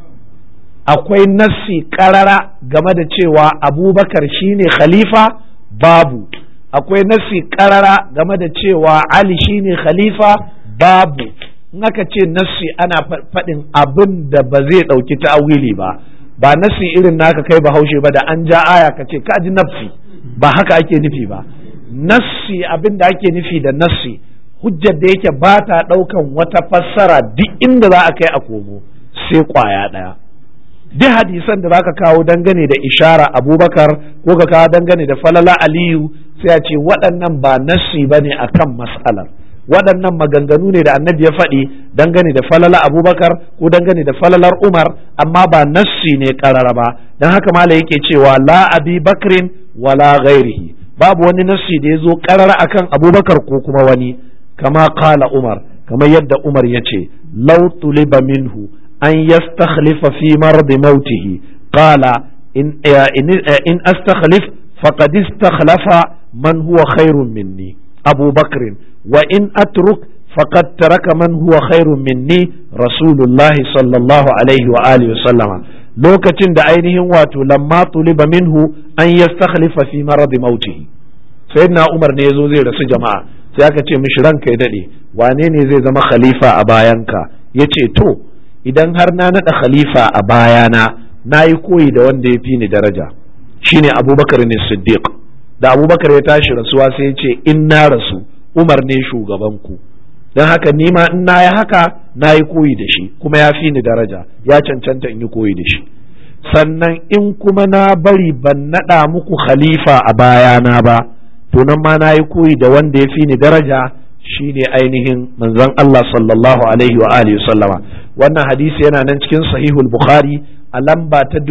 akwai nassi karara game da cewa abubakar shine khalifa babu akwai nassi karara game da cewa ali shine khalifa babu in aka ce nassi ana faɗin abin da ba zai ɗauki ta'awili ba ba nassi irin naka kai bahaushe ba da an ja aya ka ce ka ji nafsi ba haka ake nufi ba nassi abin da ake nufi da nassi hujjar da yake ba ta ɗaukan wata fassara duk inda za a kai a komo sai kwaya ɗaya duk hadisan da zaka kawo dangane da ishara abubakar ko ka kawo dangane da falala aliyu sai a ce waɗannan ba nassi ba ne a kan mas'alar waɗannan maganganu ne da annabi ya faɗi dangane da falala abubakar ko dangane da falalar umar amma ba nassi ne ƙarara ba don haka mala yake cewa la abi bakrin wala ghairihi babu wani nassi da ya zo ƙarara akan abubakar ko kuma wani kama kala umar kamar yadda umar ya ce lau tuliba minhu أن يستخلف في مرض موته قال إن, إن, إن أستخلف فقد استخلف من هو خير مني أبو بكر وإن أترك فقد ترك من هو خير مني رسول الله صلى الله عليه وآله وسلم lokacin da ainihin wato lamma tuliba minhu an yastakhlifa fi maradi mautihi sayyidina Umar ne yazo zai rasu jama'a sai aka ce mishi ranka ya dade wane ne zai zama khalifa a bayanka yace to idan har na naɗa khalifa a bayana na yi koyi da wanda ya fi ni daraja shine abubakar ne siddiq da abubakar ya tashi rasuwa sai ya ce in na rasu umar ne shugabanku don haka ni ma in na yi haka na yi koyi da shi kuma ya fi ni daraja ya cancanta in yi koyi da shi sannan in kuma na bari ban naɗa muku khalifa a bayana ba to nan ma na yi koyi da wanda ya fi ni daraja shine ainihin manzon Allah sallallahu alaihi wa alihi sallama wannan hadisi yana nan cikin sahihul bukhari a lamba ta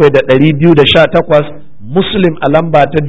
7218 muslim a lamba ta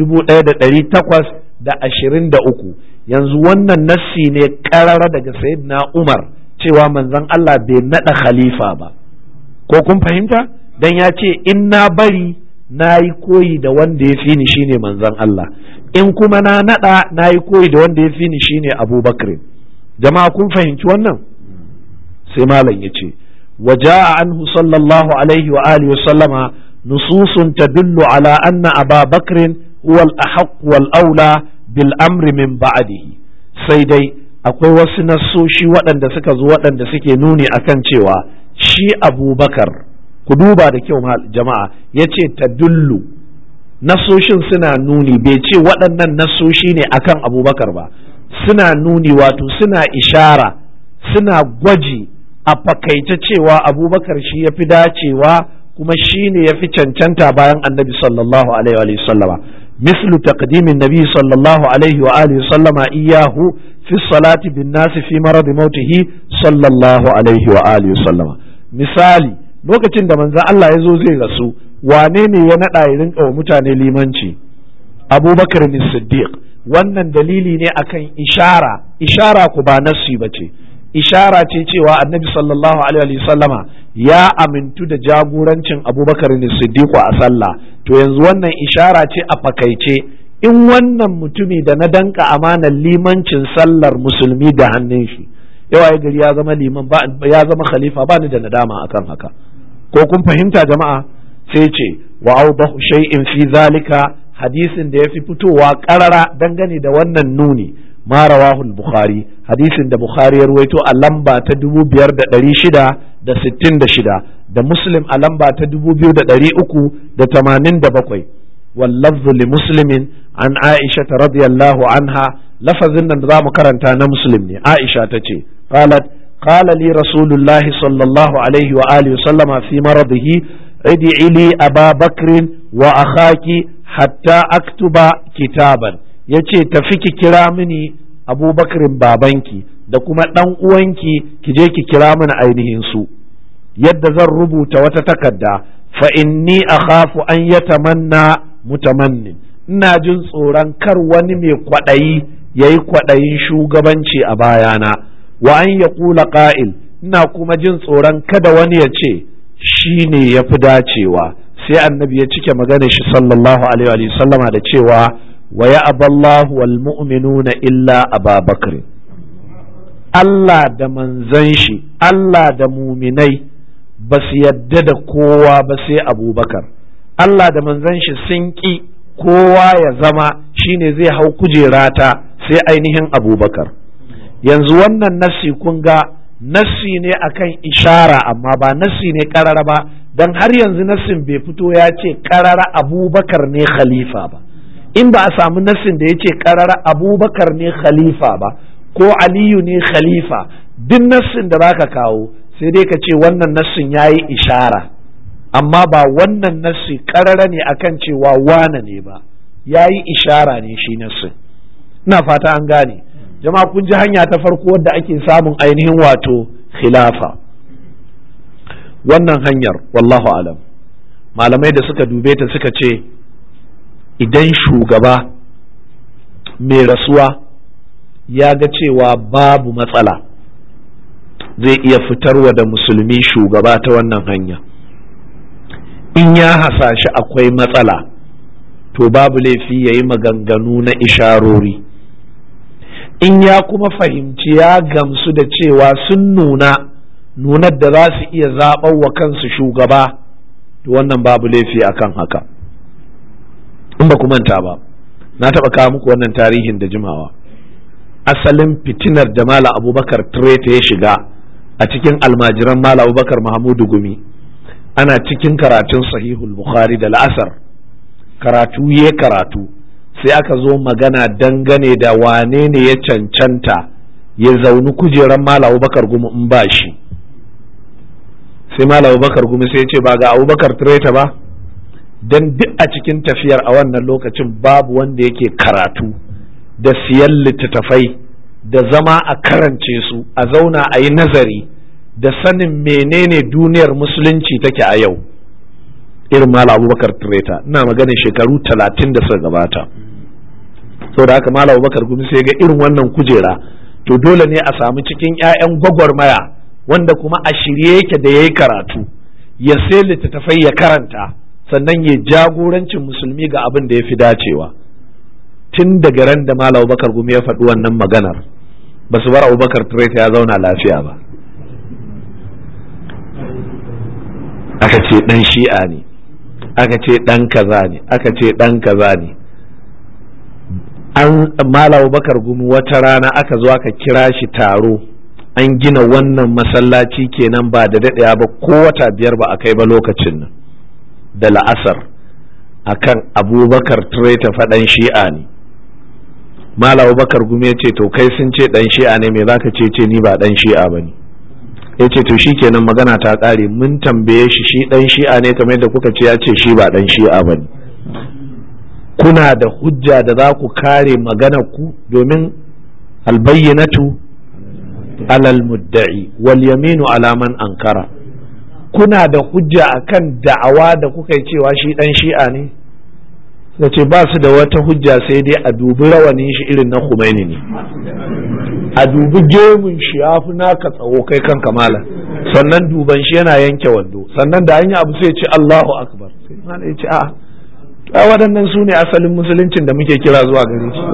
1823 yanzu wannan nassi ne karara daga sayyidina umar cewa manzon Allah bai nada khalifa ba ko kun fahimta dan ya ce in na bari na yi koyi da wanda ya fi ni shine manzon Allah in kuma na nada na yi koyi da wanda ya fi ni shine abubakar jama'a kun fahimci wannan sai malam ya ce وجاء عنه صلى الله عليه وآله وسلم نصوص تدل على أن أبا بكر هو الأحق والأولى بالأمر من بعده سيدي akwai wasu nassoshi waɗanda suka zo waɗanda suke nuni akan cewa shi abubakar ku duba da kyau jama'a ya ce ta dullu nassoshin suna nuni bai ce waɗannan nassoshi ne akan abubakar ba suna nuni wato suna ishara suna gwaji a fakaice cewa abubakar shi ya fi dacewa kuma shi ne ya fi cancanta bayan annabi sallallahu alaihi wa sallama mislu taqdimin nabi sallallahu alaihi wa alihi sallama iyahu fi salati bin nasi fi marad mautihi sallallahu alaihi wa alihi sallama misali lokacin da manzon Allah ya zo zai rasu wane ne ya nada ya rinka wa mutane limanci abubakar ne siddiq wannan dalili ne akan ishara ishara ku ba nassi bace ishara ce cewa annabi sallallahu alaihi sallama ya amintu da jagorancin abubakar ne siddiqu a sallah to yanzu wannan ishara ce a fakaice in wannan mutumi da na danka amanar limancin sallar musulmi ga hannun shi yawa gari ya zama liman ya zama khalifa ba ni da nadama akan haka ko kun fahimta jama'a sai ce wa awdahu shay'in fi zalika hadisin da ya fi fitowa karara dangane da wannan nuni ma rawahu al-bukhari hadisin da bukhari ya ruwaito a lamba ta 5666 da muslim a lamba ta 2387 واللفظ لمسلم عن عائشة رضي الله عنها لفظ ان نظام كرنتا مسلم عائشة تتي قالت قال لي رسول الله صلى الله عليه وآله وسلم في مرضه ادعي لي أبا بكر وأخاك حتى أكتب كتابا yace tafi ki kira mini abubakarin babanki da kuma ɗan uwanki ki je ki kira mini ainihin su yadda zan rubuta wata takarda fa inni akhafu an yatamanna mutamannin ina jin tsoron kar wani mai kwaɗayi ya yi kwaɗayin shugabanci a bayana wa an ya ƙula ƙa'il ina kuma jin tsoron kada wani ya ce shi ne ya fi dacewa sai annabi ya cike magana shi sallallahu alaihi wa sallama da cewa wa ya aballahu wal mu'minuna illa ababakar Allah da manzan shi Allah da muminai ba su yadda da kowa ba sai abubakar Allah da manzan shi sun ƙi kowa ya zama shine zai hau kujerata sai ainihin abubakar yanzu wannan nassi kun ga nassi ne akan ishara amma ba nassi ne karara ba don har yanzu nassin bai fito ya ce karara abubakar ne khalifa ba in ba a samu nassin da ya ce karara abubakar ne khalifa ba ko aliyu ne khalifa duk nassin da baka kawo sai dai ka ce wannan nassin ya yi ishara amma ba wannan nassi karara ne akan cewa wane ne ba ya yi ishara ne shi nassin ina fata an gane jama'a kun ji hanya ta farko wadda ake samun ainihin wato khilafa wannan hanyar wallahu alam malamai da suka dube ta suka ce idan shugaba mai rasuwa ya ga cewa babu matsala zai iya fitarwa da musulmi shugaba ta wannan hanya in ya hasashi akwai matsala to babu laifi ya yi maganganu na isharori in ya kuma fahimci ya gamsu da cewa sun nuna nunar da za su iya zaɓar wa kansu shugaba to wannan babu laifi akan haka in ba manta ba na taɓa kawo muku wannan tarihin da jimawa asalin fitinar da mala abubakar treta ya shiga a cikin almajiran mala abubakar mahamudu gumi ana cikin karatun sahihul bukhari da la'asar karatu ya karatu sai aka zo magana dangane da wane ne ya cancanta ya zauni kujeran mala abubakar gumi in ba shi sai mala abubakar gumi sai ya ce ba ga abubakar treta ba don duk a cikin tafiyar a wannan lokacin babu wanda yake karatu da siyan littattafai da zama a karance su a zauna a yi nazari da sanin menene duniyar musulunci take a yau irin mala abubakar treta ina maganin shekaru talatin da suka gabata da haka mala abubakar gumi sai ga irin wannan kujera to dole ne a samu cikin 'ya'yan gwagwarmaya wanda kuma a shirye yake da ya yi karatu ya sai littattafai ya karanta sannan ya jagorancin musulmi ga abin da ya fi dacewa tun daga ran da Malam Abubakar Gumi ya faɗi wannan maganar ba su bar Abubakar Traita ya zauna lafiya ba aka ce ɗan shi'a ne aka ce ɗan kaza ne aka ce ɗan kaza ne an Malam Abubakar Gumi wata rana aka zo aka kira shi taro an gina wannan masallaci kenan ba da daɗaya ba ko wata biyar ba a kai ba lokacin nan da la'asar akan abubakar ta faɗan shi'a ne mala abubakar gumi ya ce to kai sun ce ɗan shi'a ne me zaka ce ce ni ba ɗan shi'a ba ne ya ce to shi kenan magana ta ƙare mun tambaye shi shi ɗan shi'a ne kamar yadda kuka ce ya ce shi ba ɗan shi'a ba ne kuna da hujja da za ku kare magana ku domin albayyanatu alal mudda'i wal yaminu ala man ankara kuna da hujja akan da'awa da kuka yi cewa shi dan shi'a ne suka ce ba su da wata hujja sai dai a dubi rawanin shi irin na Khomeini ne a dubi gemun shi ya fi naka tsawo kai kan kamala sannan duban shi yana yanke wando sannan da hanya abu sai ce Allahu akbar sai mana ya ce a a waɗannan su ne asalin musuluncin da muke kira zuwa gare shi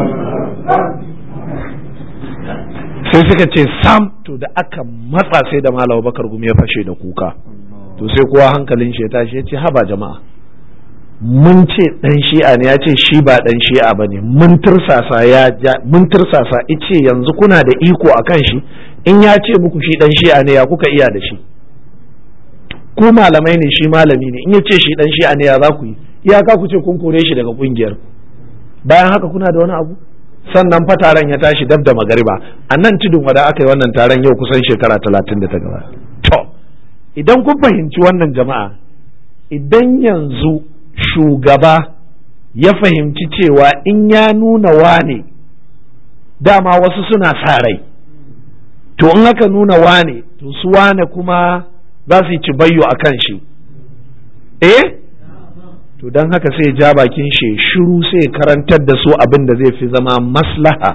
sai suka ce sam to da aka matsa sai da malawa bakar gumi ya fashe da kuka to sai kowa hankalin shi ya tashi ya ce haba jama'a mun ce dan shi'a ne ya ce shi ba dan shi'a bane mun tursasa ya mun tursasa ice yanzu kuna da iko akan shi in ya ce muku shi dan shi'a ne ya kuka iya da shi ku malamai ne shi malami ne in ya ce shi dan shi'a ne ya za ku yi iyaka ku ce kun kore shi daga kungiyar bayan haka kuna da wani abu sannan fa taron ya tashi dab da magariba a nan tudun wada aka yi wannan taron yau kusan shekara talatin da ta gaba to idan kun fahimci wannan jama'a idan yanzu shugaba ya fahimci cewa in ya nuna wane dama wasu suna sa rai to in aka nuna wane to su wane kuma za su yi cibayyo a kan shi eh to don haka sai ja bakin shi shiru sai karantar da su abin da zai fi zama maslaha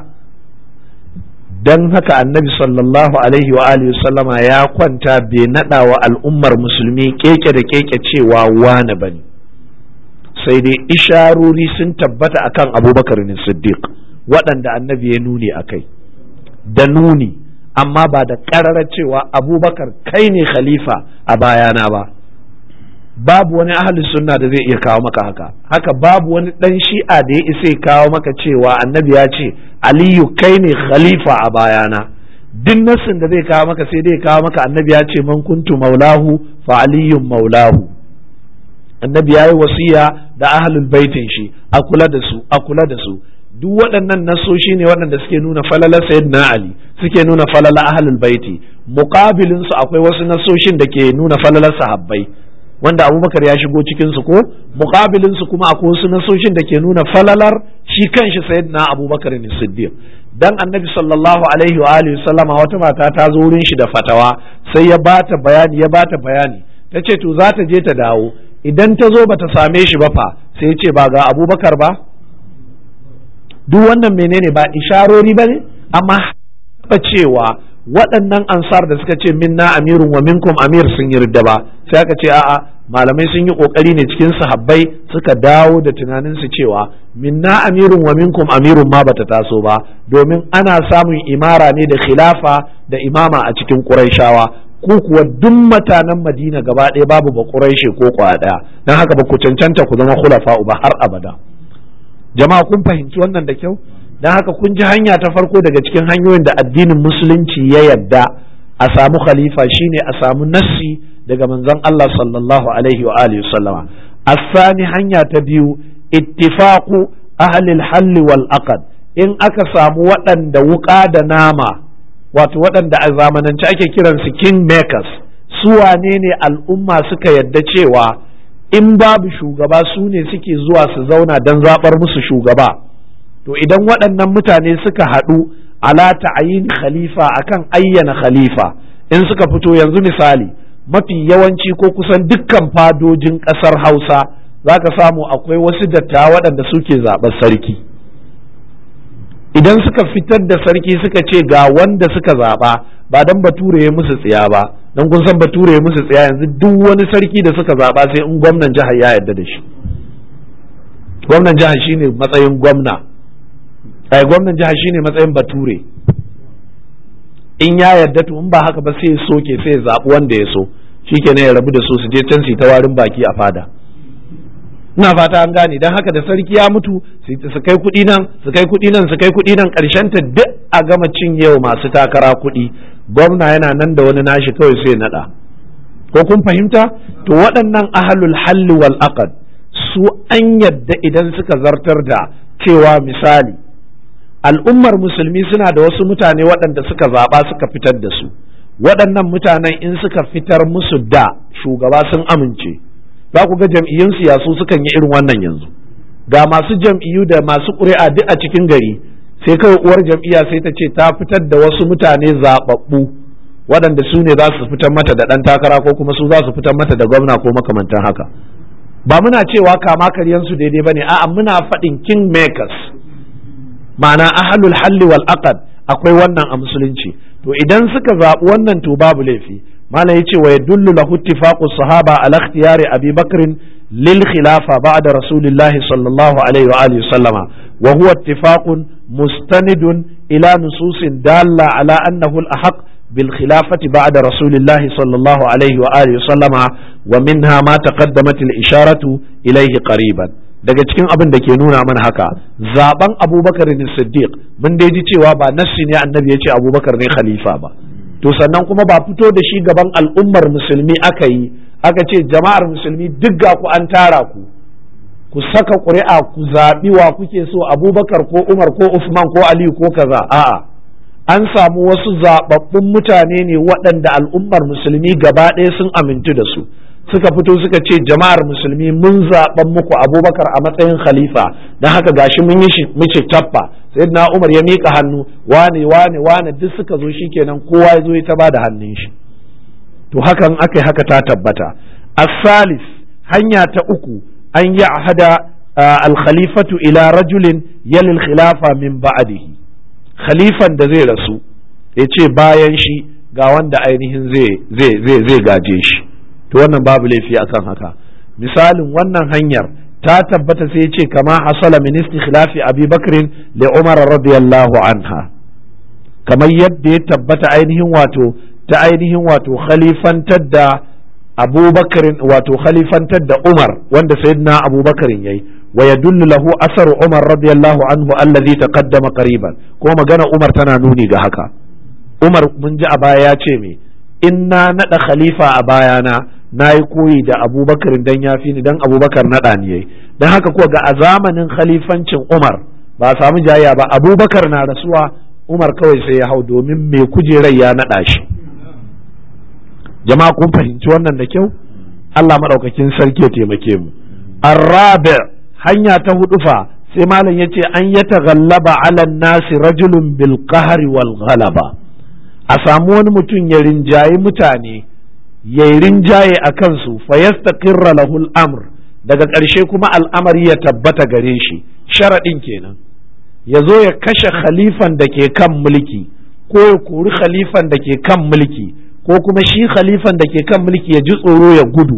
don haka annabi sallallahu alaihi wa alihi sallama ya kwanta bai nada wa al'ummar musulmi keke da keke cewa wane bane sai dai isharori sun tabbata akan abubakar ne siddiq waɗanda annabi ya nuni a kai da nuni amma ba da ƙararar cewa abubakar kai ne khalifa a bayana ba babu wani ahli sunna da zai iya kawo maka haka haka babu wani dan shi'a da ya isa ya kawo maka cewa annabi ya ce aliyu kai ne khalifa a bayana duk nassin da zai kawo maka sai dai kawo maka annabi ya ce man kuntu maulahu fa aliyun maulahu annabi ya yi wasiya da ahlul baitin shi a kula da su a kula da su duk waɗannan nasoshi ne waɗanda suke nuna falala sayyidina ali suke nuna falala ahlul baiti muqabilin su akwai wasu nasoshin da ke nuna falalar sahabbai wanda abubakar ya shigo cikin su ko muqabilin su kuma akwai wasu nasoshin da ke nuna falalar shi kanshi sayyidina abubakar ne siddiq dan annabi sallallahu alaihi wa alihi sallama wata mata ta zo wurin shi da fatawa sai ya bata bayani ya bata bayani ta ce to za ta je ta dawo idan ta zo bata same shi ba fa sai ya ce ba ga abubakar ba duk wannan menene ba isharori ba ne amma ba cewa waɗannan ansar da suka ce minna amirun wa minkum amir sun yarda ba sai aka ce a'a malamai sun yi kokari ne cikin sahabbai suka dawo da tunanin su cewa minna amirun wa minkum amirun ma bata taso ba domin ana samun imara ne da khilafa da imama a cikin quraishawa ku kuwa duk mutanen madina gaba ɗaya babu ba quraishe ko kwa ɗaya dan haka ba ku cancanta ku zama khulafa ba har abada jama'a kun fahimci wannan da kyau don haka kun ji hanya ta farko daga cikin hanyoyin da addinin musulunci ya yadda a samu khalifa shine a samu nassi daga manzon Allah sallallahu alaihi wa alihi sallama asani hanya ta biyu ittifaqu ahli al wal aqd in aka samu waɗanda wuƙa da nama wato waɗanda a zamanance ake kiransu king makers su wane ne al'umma suka yadda cewa in babu shugaba su ne suke zuwa su zauna don zaɓar musu shugaba to idan waɗannan mutane suka haɗu ala ta'ayin khalifa akan ayyana khalifa in suka fito yanzu misali mafi yawanci ko kusan dukkan fadojin ƙasar hausa za ka samu akwai wasu dattawa waɗanda suke zaɓar sarki idan suka fitar da sarki suka ce ga wanda suka zaɓa ba don bature ya musu tsiya ba don kun san bature ya musu tsiya yanzu duk wani sarki da suka zaɓa sai in gwamnan jihar ya yarda da shi gwamnan jihar shine matsayin gwamna ai gwamnan jihar shine matsayin bature in ya yarda to in ba haka ba sai ya soke sai ya zaɓi wanda ya so shikenan ya rabu da su su je can su ta warin baki a fada ina fata an gane don haka da sarki ya mutu su kai kuɗi nan su kai kuɗi nan su kai kuɗi nan ƙarshen ta duk a gama cinyewa masu takara kuɗi gwamna yana nan da wani nashi kawai sai naɗa ko kun fahimta to waɗannan ahalul halli wal aqd su an yadda idan suka zartar da cewa misali al'ummar musulmi suna da wasu mutane waɗanda suka zaɓa suka fitar da su waɗannan mutanen in suka fitar musu da shugaba sun amince za ku ga jam'iyyun siyasu sukan yi irin wannan yanzu ga masu jam'iyyu da masu ƙuri'a duk a cikin gari sai kawai uwar jam'iyya sai ta ce ta fitar da wasu mutane zaɓaɓɓu waɗanda su ne za su fitar mata da ɗan takara ko kuma su za su fitar mata da gwamna ko makamantan haka ba muna cewa kama karyansu daidai ba ne a'a muna faɗin king makers ma'ana ahalul halli wal aqad akwai wannan a musulunci to idan suka zaɓi wannan to babu laifi malam yace wa yadullu lahu ittifaqu sahaba ala ikhtiyari abi bakr lil khilafa ba'da rasulillahi sallallahu alaihi wa alihi sallama wa huwa ittifaqun mustanidun ila nususin dalla ala annahu al ahaq bil khilafati ba'da rasulillahi sallallahu alaihi wa alihi sallama wa minha ma taqaddamat al isharatu ilayhi qariban daga cikin abin da ke nuna mana haka zaben abubakar ne siddiq mun dai ji cewa ba nassi ne annabi ya ce abubakar ne khalifa ba to sannan kuma ba fito da shi gaban al'ummar musulmi aka yi aka ce jama'ar musulmi duk ga ku an tara ku ku saka ƙuri'a ku zaɓi wa kuke so abubakar ko umar ko usman ko aliyu ko kaza a'a an samu wasu zaɓaɓɓun mutane ne waɗanda al'ummar musulmi gaba ɗaya sun amintu da su suka fito suka ce jama'ar musulmi mun zaɓan muku abubakar a matsayin khalifa don haka gashi mun yi mishi tappa sai na umar ya miƙa hannu wane wane wane duk suka zo shi kenan kowa ya zo ya ta ba da hannun shi to hakan aka haka ta tabbata asalis hanya ta uku an yi hada alkhalifatu ila rajulin yalil khilafa min ba'dihi khalifan da zai rasu ya ce bayan shi ga wanda ainihin zai gaje shi to wannan babu laifi akan haka misalin wannan hanyar ta tabbata sai ce kama hasala min istikhlafi abi bakrin li umar radiyallahu anha kamar yadda ya tabbata ainihin wato ta ainihin wato khalifantar da abubakarin wato khalifantar da umar wanda sayyidina abubakarin yayi wa yadullu lahu asaru umar radiyallahu anhu allazi taqaddama qariban ko magana umar tana nuni ga haka umar mun ji a baya ya ce me in na naɗa khalifa a bayana na yi koyi da abubakar dan ya fi ni dan abubakar naɗa ni yayi don haka ko ga a zamanin khalifancin umar ba a samu jayya ba abubakar na rasuwa umar kawai sai ya hau domin mai kujerar ya naɗa shi jama'a kun fahimci wannan da kyau Allah maɗaukakin sarki ya taimake mu arrabi hanya ta hudu fa sai malam yace an ya taghallaba ala nasi rajulun bil qahri wal ghalaba a samu wani mutum ya rinjayi mutane ya rinjaye a kansu fa yastaqirra lahul amr daga ƙarshe kuma al'amari ya tabbata gare shi sharaɗin kenan ya zo ya kashe khalifan da ke kan mulki ko ya kori khalifan da ke kan mulki ko kuma shi khalifan da ke kan mulki ya ji tsoro ya gudu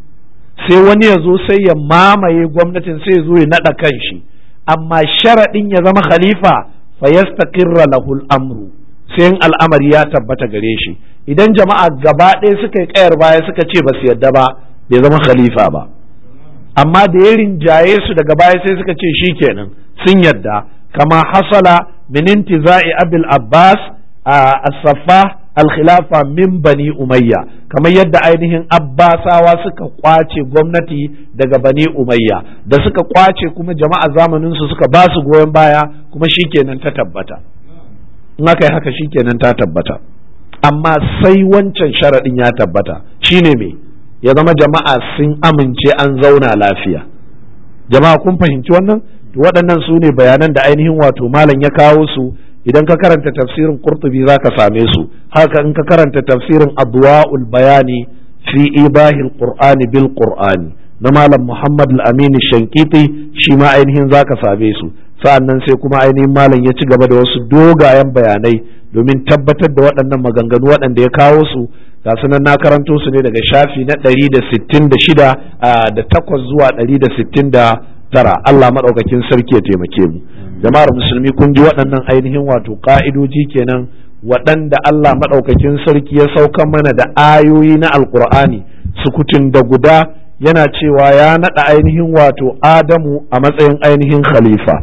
sai wani ya zo sai ya mamaye gwamnatin sai ya zo ya naɗa kan shi amma sharaɗin ya zama khalifa fa yastaqirra lahul amru sai al'amari ya tabbata gare shi idan jama'a gaba ɗaya suka yi ƙayar baya suka ce ba su yadda ba bai zama khalifa ba amma da ya rinjaye su daga baya sai suka ce shi kenan sun yadda kama hasala min intiza'i abil abbas a safa al-khilafa min bani umayya kamar yadda ainihin abbasawa suka kwace gwamnati daga bani umayya da suka kwace kuma jama'a zamanin su suka ba su goyon baya kuma shikenan ta tabbata in aka yi haka shikenan ta tabbata amma sai wancan sharaɗin ya tabbata shine me ya zama jama'a sun amince an zauna lafiya jama'a kun fahimci wannan waɗannan su ne bayanan da ainihin wato malam ya kawo su idan ka karanta tafsirin qurtubi za ka same su haka in ka karanta tafsirin adwa'ul bayani fi ibahil qur'ani bil qur'ani na malam muhammad al-amin shankiti shi ma ainihin za ka same su sa'annan sai kuma ainihin malam ya ci gaba da wasu dogayen bayanai domin tabbatar da waɗannan maganganu waɗanda ya kawo su ga sunan na karanto su ne daga shafi na ɗari da sittin da shida da takwas zuwa ɗari da sittin da tara Allah maɗaukakin sarki ya taimake mu jama'ar musulmi kun ji waɗannan ainihin wato ƙa'idoji kenan waɗanda Allah maɗaukakin sarki ya saukan mana da ayoyi na alƙur'ani sukutun da guda yana cewa ya naɗa ainihin wato Adamu a matsayin ainihin khalifa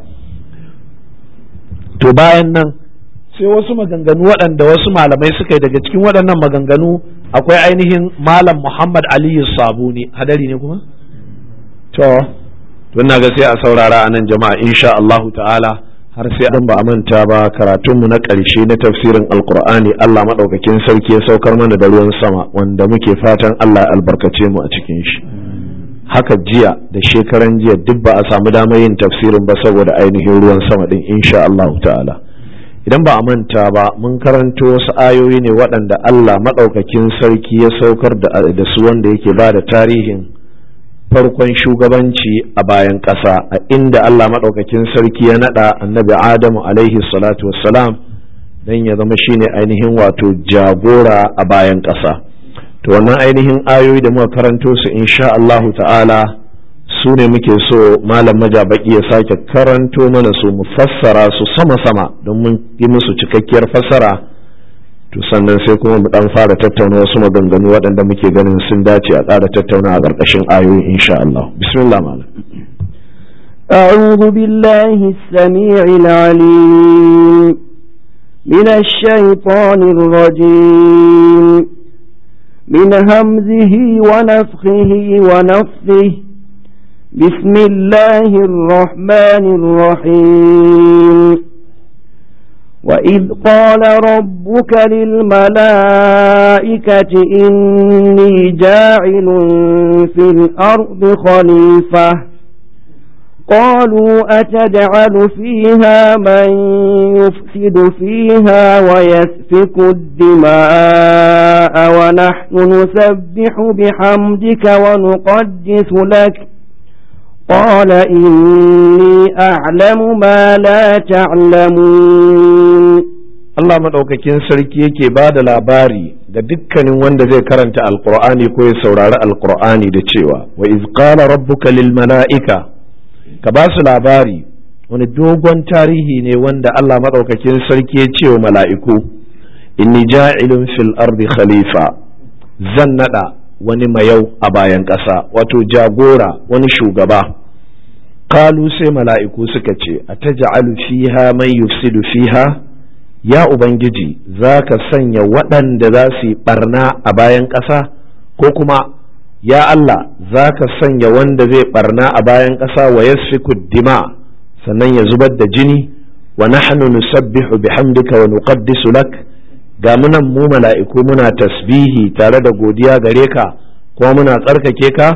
to bayan nan sai wasu maganganu waɗanda wasu malamai suka yi daga cikin waɗannan maganganu akwai ainihin malam Muhammad Aliyu Sabuni hadari ne kuma to tun na ga sai a saurara a nan jama'a insha Allahu ta'ala har sai dan ba a manta ba karatunmu na ƙarshe na tafsirin alkur'ani Allah maɗaukakin sarki ya saukar mana da ruwan sama wanda muke fatan Allah albarkace mu a cikin shi haka jiya da shekaran jiya duk ba a samu damar yin tafsirin ba saboda ainihin ruwan sama din insha Allahu ta'ala idan ba a manta ba mun karanto wasu ayoyi ne waɗanda Allah maɗaukakin sarki ya saukar da su wanda yake ba da tarihin farkon shugabanci a bayan ƙasa a inda Allah maɗaukakin sarki ya naɗa annabi Adamu alaihi salatu wassalam don ya zama shine ainihin wato jagora a bayan ƙasa to wannan ainihin ayoyi da muka karanto su insha Allahu ta'ala su ne muke so malam majabaki ya sake karanto mana su mu fassara su sama-sama don mun yi musu cikakkiyar fassara to sannan sai kuma mu dan fara tattauna wasu maganganu waɗanda muke ganin sun dace a ƙara tattauna a ƙarƙashin ayoyi insha Allah bismillah malam أعوذ بالله السميع العليم من الشيطان الرجيم من همزه ونفخه ونفثه بسم الله الرحمن الرحيم وإذ قال ربك للملائكة إني جاعل في الأرض خليفة قالوا أتجعل فيها من يفسد فيها ويسفك الدماء ونحن نسبح بحمدك ونقدس لك قال إني أعلم ما لا تعلمون Allah maɗaukakin sarki yake ba da labari ga dukkanin wanda zai karanta alkur'ani ko ya saurari alkur'ani da cewa wa iz qala rabbuka lil mala'ika ka ba su labari wani dogon tarihi ne wanda Allah maɗaukakin sarki ya ce wa mala'iku inni ja'ilun fil ardi khalifa zan nada wani mayau a bayan ƙasa wato jagora wani shugaba kalu sai mala'iku suka ce a ta fiha man yufsidu fiha ya ubangiji za ka sanya waɗanda za su yi ɓarna a bayan ƙasa ko kuma ya Allah za ka sanya wanda zai ɓarna a bayan ƙasa wa yasfiku dima sannan ya zubar da jini wa nahnu nusabbihu bihamdika wa nuqaddisu lak ga munan mu mala'iku muna tasbihi tare da godiya gare ka kuma muna tsarkake ka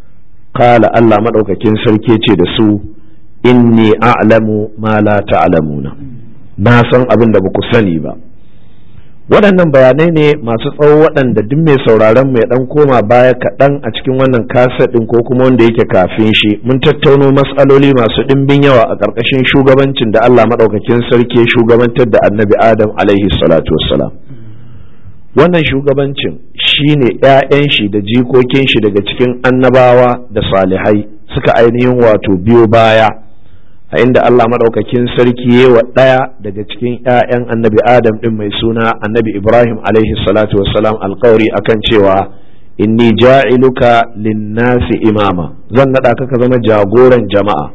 kala Allah maɗaukakin sarki ce da su inni a'lamu ma la ta'lamuna na san abin da baku sani ba waɗannan bayanai ne masu tsawo waɗanda duk mai sauraron mai ɗan koma baya kaɗan a cikin wannan kaset ɗin ko kuma wanda yake kafin shi mun tattauno matsaloli masu ɗimbin yawa a ƙarƙashin shugabancin da Allah maɗaukakin sarki shugabantar da annabi Adam alaihi salatu wassalam wannan shugabancin shine ‘ya'yan shi da jikokin shi daga cikin annabawa da salihai suka ainihin wato biyo baya a inda Allah maɗaukakin sarki ya wa ɗaya daga cikin ‘ya'yan annabi Adam ɗin mai suna annabi Ibrahim alaihi salatu wassalam alkawari akan cewa inni ja'iluka linnasi imama zan naɗa ka ka zama jagoran jama'a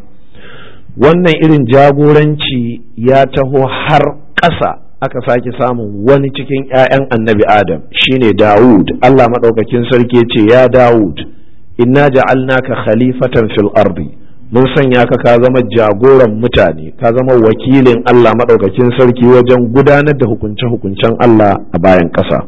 wannan irin jagoranci ya taho har ƙasa aka sake samun wani cikin ‘ya'yan annabi Adam shine Dawud Allah maɗaukakin sarki ce ya Dawud inna ja'alnaka khalifatan fil ardi mun sanya ka ka zama jagoran mutane ka zama wakilin Allah maɗaukakin sarki wajen gudanar da hukunce-hukuncen Allah a bayan ƙasa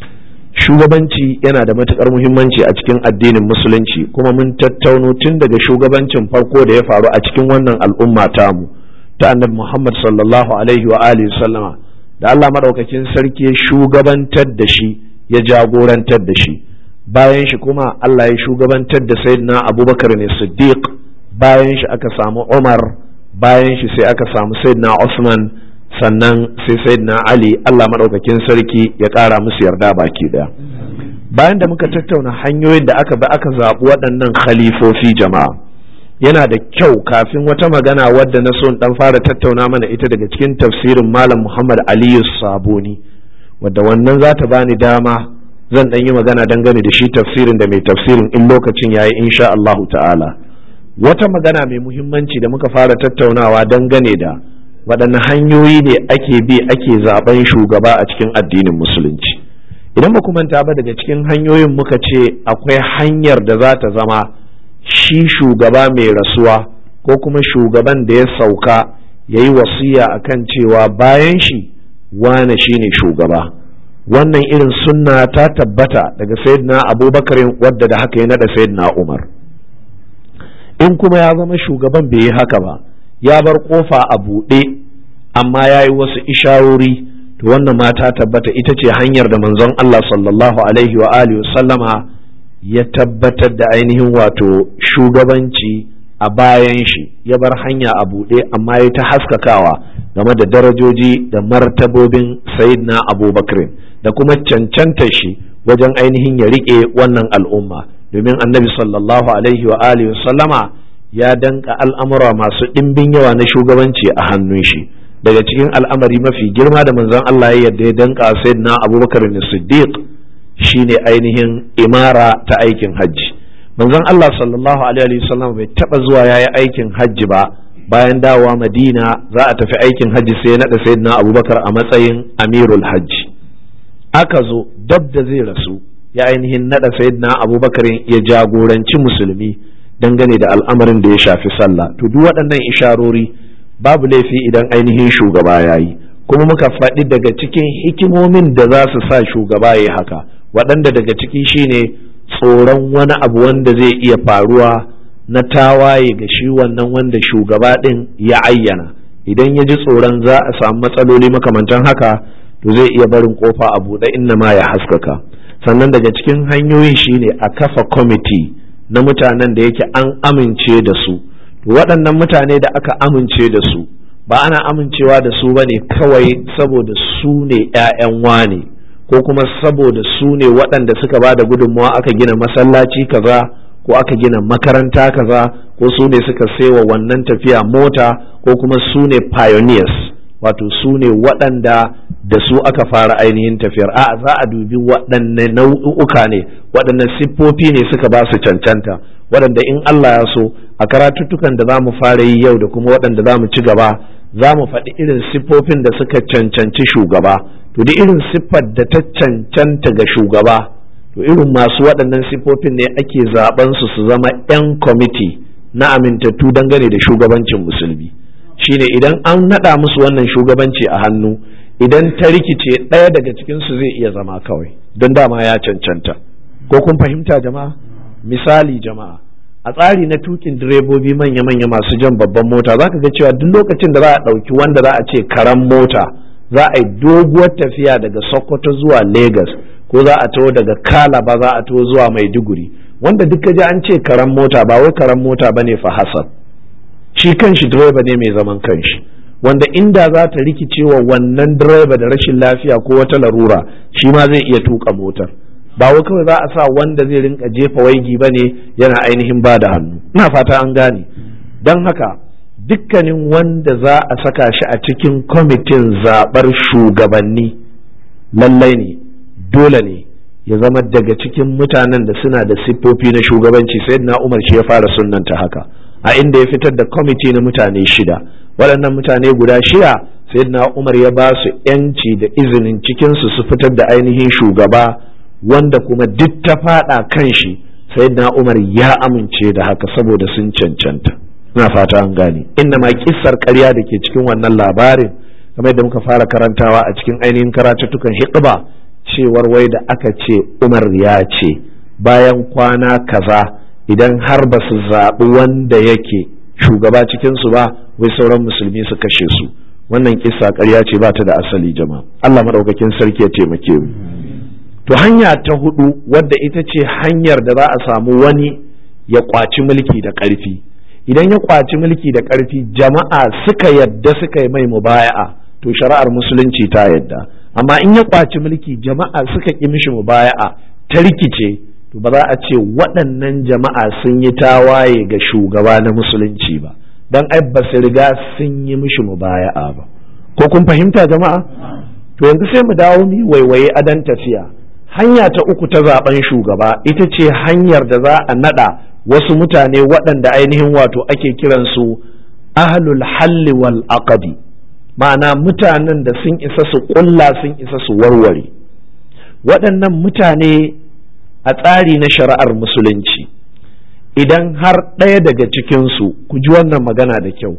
shugabanci yana da matuƙar muhimmanci a cikin addinin musulunci kuma mun tattauno tun daga shugabancin farko da ya faru a cikin wannan al'umma tamu ta annabi Muhammad sallallahu alaihi wa alihi sallama da Allah maɗaukakin sarki ya shugabantar da shi ya jagorantar da shi bayan shi kuma Allah ya shugabantar da sayyidina Abubakar ne Siddiq bayan shi aka samu Umar bayan shi sai aka samu sayyidina Usman sannan sai sayyidina Ali Allah maɗaukakin sarki ya ƙara musu yarda baki ɗaya bayan da muka tattauna hanyoyin da aka bi aka zaɓi waɗannan khalifofi jama'a yana da kyau kafin wata magana wadda na so dan fara tattauna mana ita daga cikin tafsirin malam muhammad aliyu saboni wadda wannan za ta bani dama zan dan yi magana dangane da shi tafsirin da mai tafsirin in lokacin yayi insha Allahu ta'ala wata magana mai muhimmanci da muka fara tattaunawa dangane da waɗanne hanyoyi ne ake bi ake zaben shugaba a cikin addinin musulunci idan ba manta ba daga cikin hanyoyin muka ce akwai hanyar da za ta zama shi shugaba mai rasuwa ko kuma shugaban da ya sauka ya yi wasiya a kan cewa bayan shi wane shi ne shugaba wannan irin sunna ta tabbata daga sayyidina abubakar wadda da haka ya nada sayyidina umar in kuma ya zama shugaban bai yi haka ba ya bar kofa a buɗe amma ya yi wasu isharori to wannan ma ta tabbata ita ce hanyar da manzon Allah sallallahu alaihi wa alihi sallama ya tabbatar da ainihin wato shugabanci a bayan shi ya bar hanya a buɗe amma ya ta haskakawa game da darajoji da martabobin sayyidina abubakar da kuma cancanta shi wajen ainihin ya riƙe wannan al'umma domin annabi sallallahu alaihi wa alihi sallama ya danka al'amura masu ɗimbin yawa na shugabanci a hannun shi daga cikin al'amari mafi girma da manzon Allah ya yadda ya danka sayyidina abubakar siddiq shine ainihin imara ta aikin hajji manzon Allah sallallahu alaihi wasallam bai taba zuwa yayi aikin hajji ba bayan dawowa Madina za a tafi aikin hajji sai ya nada sayyidina Abubakar a matsayin amirul hajji aka zo dab da zai rasu ya ainihin nada sayyidina Abubakar ya jagoranci musulmi dangane da al'amarin da ya shafi sallah to duk waɗannan isharori babu laifi idan ainihin shugaba yayi kuma muka faɗi daga cikin hikimomin da za su sa shugaba ya haka waɗanda daga ciki shine tsoron wani abu wanda zai iya faruwa na tawaye ga shi wannan wanda shugaba ɗin ya ayyana idan ya ji tsoron za a samu matsaloli makamantan haka to zai iya barin kofa a buɗe inna ma ya haskaka sannan daga cikin hanyoyin shine a kafa kwamiti na mutanen da yake an amince da su to waɗannan mutane da aka amince da su ba ana amincewa da su ba ne kawai saboda su ne 'ya'yan wane ko kuma saboda su ne waɗanda suka ba da gudunmawa aka gina masallaci kaza ko aka gina makaranta kaza ko su ne suka saiwa wannan tafiya mota ko kuma su ne pioneers wato su ne waɗanda da su aka fara ainihin tafiyar a za a dubi waɗanne nau'uka ne waɗanne siffofi ne suka ba su cancanta waɗanda in Allah ya so a karatuttukan da za mu fara yi yau da kuma waɗanda za mu ci gaba za mu faɗi irin siffofin da suka cancanci shugaba to da irin siffar da ta cancanta ga shugaba to irin masu waɗannan siffofin ne ake zaben su su zama 'yan kwamiti na amintattu dangane da shugabancin musulmi shine idan an naɗa musu wannan shugabanci a hannu idan ta rikice ɗaya daga cikinsu zai iya zama kawai don dama ya cancanta ko kun fahimta jama'a misali jama'a a tsari na tukin direbobi manya-manya masu jan babban mota za ka ga cewa duk lokacin da za a ɗauki wanda za a ce karan mota za a yi doguwar tafiya daga sokoto zuwa lagos ko za a taho daga kalaba za a taho zuwa maiduguri wanda duk ji an ce karan mota ba wai karan mota ba ne fa hasab shi kanshi direba ne mai zaman kanshi wanda inda za ta rikicewa wannan direba da rashin lafiya ko wata larura shi ma zai iya tuka motar ba wai kawai za a sa wanda zai rinka jefa waigi ba ne yana ainihin ba da hannu ina fata an gane don haka dukkanin wanda za a saka shi a cikin kwamitin zaɓar shugabanni lallai ne dole ne ya zama daga cikin mutanen da suna da siffofi na shugabanci sai na umar shi ya fara sunanta haka a inda ya fitar da kwamiti na mutane shida waɗannan mutane guda shida sai na umar ya ba su 'yanci da izinin cikinsu su fitar da ainihin shugaba wanda kuma duk ta faɗa kan shi sai na umar ya amince da haka saboda sun cancanta ina fata an gane inna ma kissar ƙarya da ke cikin wannan labarin kamar da muka fara karantawa a cikin ainihin karatuttukan hiqba cewar wai da aka ce umar ya ce bayan kwana kaza idan har ba su zaɓi wanda yake shugaba cikinsu ba wai sauran musulmi su kashe su wannan kissa ƙarya ce ba ta da asali jama'a Allah maɗaukakin sarki ya taimake mu to hanya ta hudu wadda ita ce hanyar da za a samu wani ya kwaci mulki da ƙarfi idan ya kwaci mulki da ƙarfi jama'a suka yadda suka yi mai mubaya'a to shari'ar musulunci ta yadda amma in ya kwaci mulki jama'a suka ƙi mishi mubaya'a ta rikice to ba za a ce waɗannan jama'a sun yi tawaye ga shugaba na musulunci ba don ai ba su riga sun yi mishi mubaya'a ba ko kun fahimta jama'a to yanzu sai mu dawo mu waiwaye adan tafiya hanya ta uku ta zaben shugaba ita ce hanyar da za a nada wasu mutane waɗanda ainihin wato ake kiransu ahlul halli wal aqdi ma'ana mutanen da sun isa su ƙulla sun isa su warware waɗannan mutane a tsari na shari'ar musulunci idan har ɗaya daga cikinsu ku ji wannan magana da kyau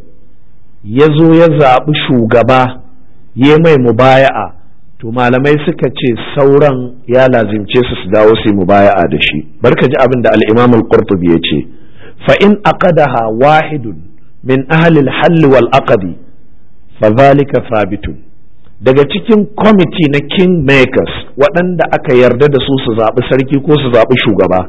ya zo ya zaɓi shugaba ya mai mubaya'a to malamai suka ce sauran ya lazimce su su dawo su yi mubaya'a da shi barka ji abin da al-imam al-qurtubi ya ce fa in aqadaha wahidun min ahli al-hall wal aqdi fa zalika thabitun daga cikin kwamiti na king makers waɗanda aka yarda da su su zaɓi sarki ko su zaɓi shugaba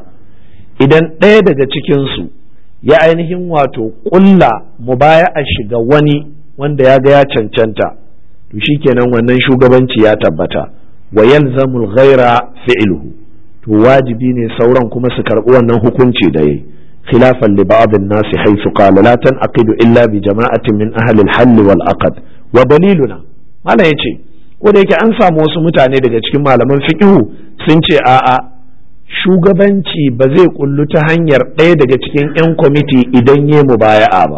idan ɗaya daga cikinsu ya ainihin wato ƙulla mubaya'a shiga wani wanda ya ga ya cancanta to shikenan wannan shugabanci ya tabbata wa yalzamul ghaira fi'luhu to wajibi ne sauran kuma su karɓi wannan hukunci da yayi khilafan li ba'd an-nas haythu qala la tanqidu illa bi jama'atin min ahli al-hall wal aqd wa daliluna malam yace ko da yake an samu wasu mutane daga cikin malaman fiqhu sun ce a'a shugabanci ba zai kullu ta hanyar ɗaya daga cikin 'yan kwamiti idan ya mubaya'a ba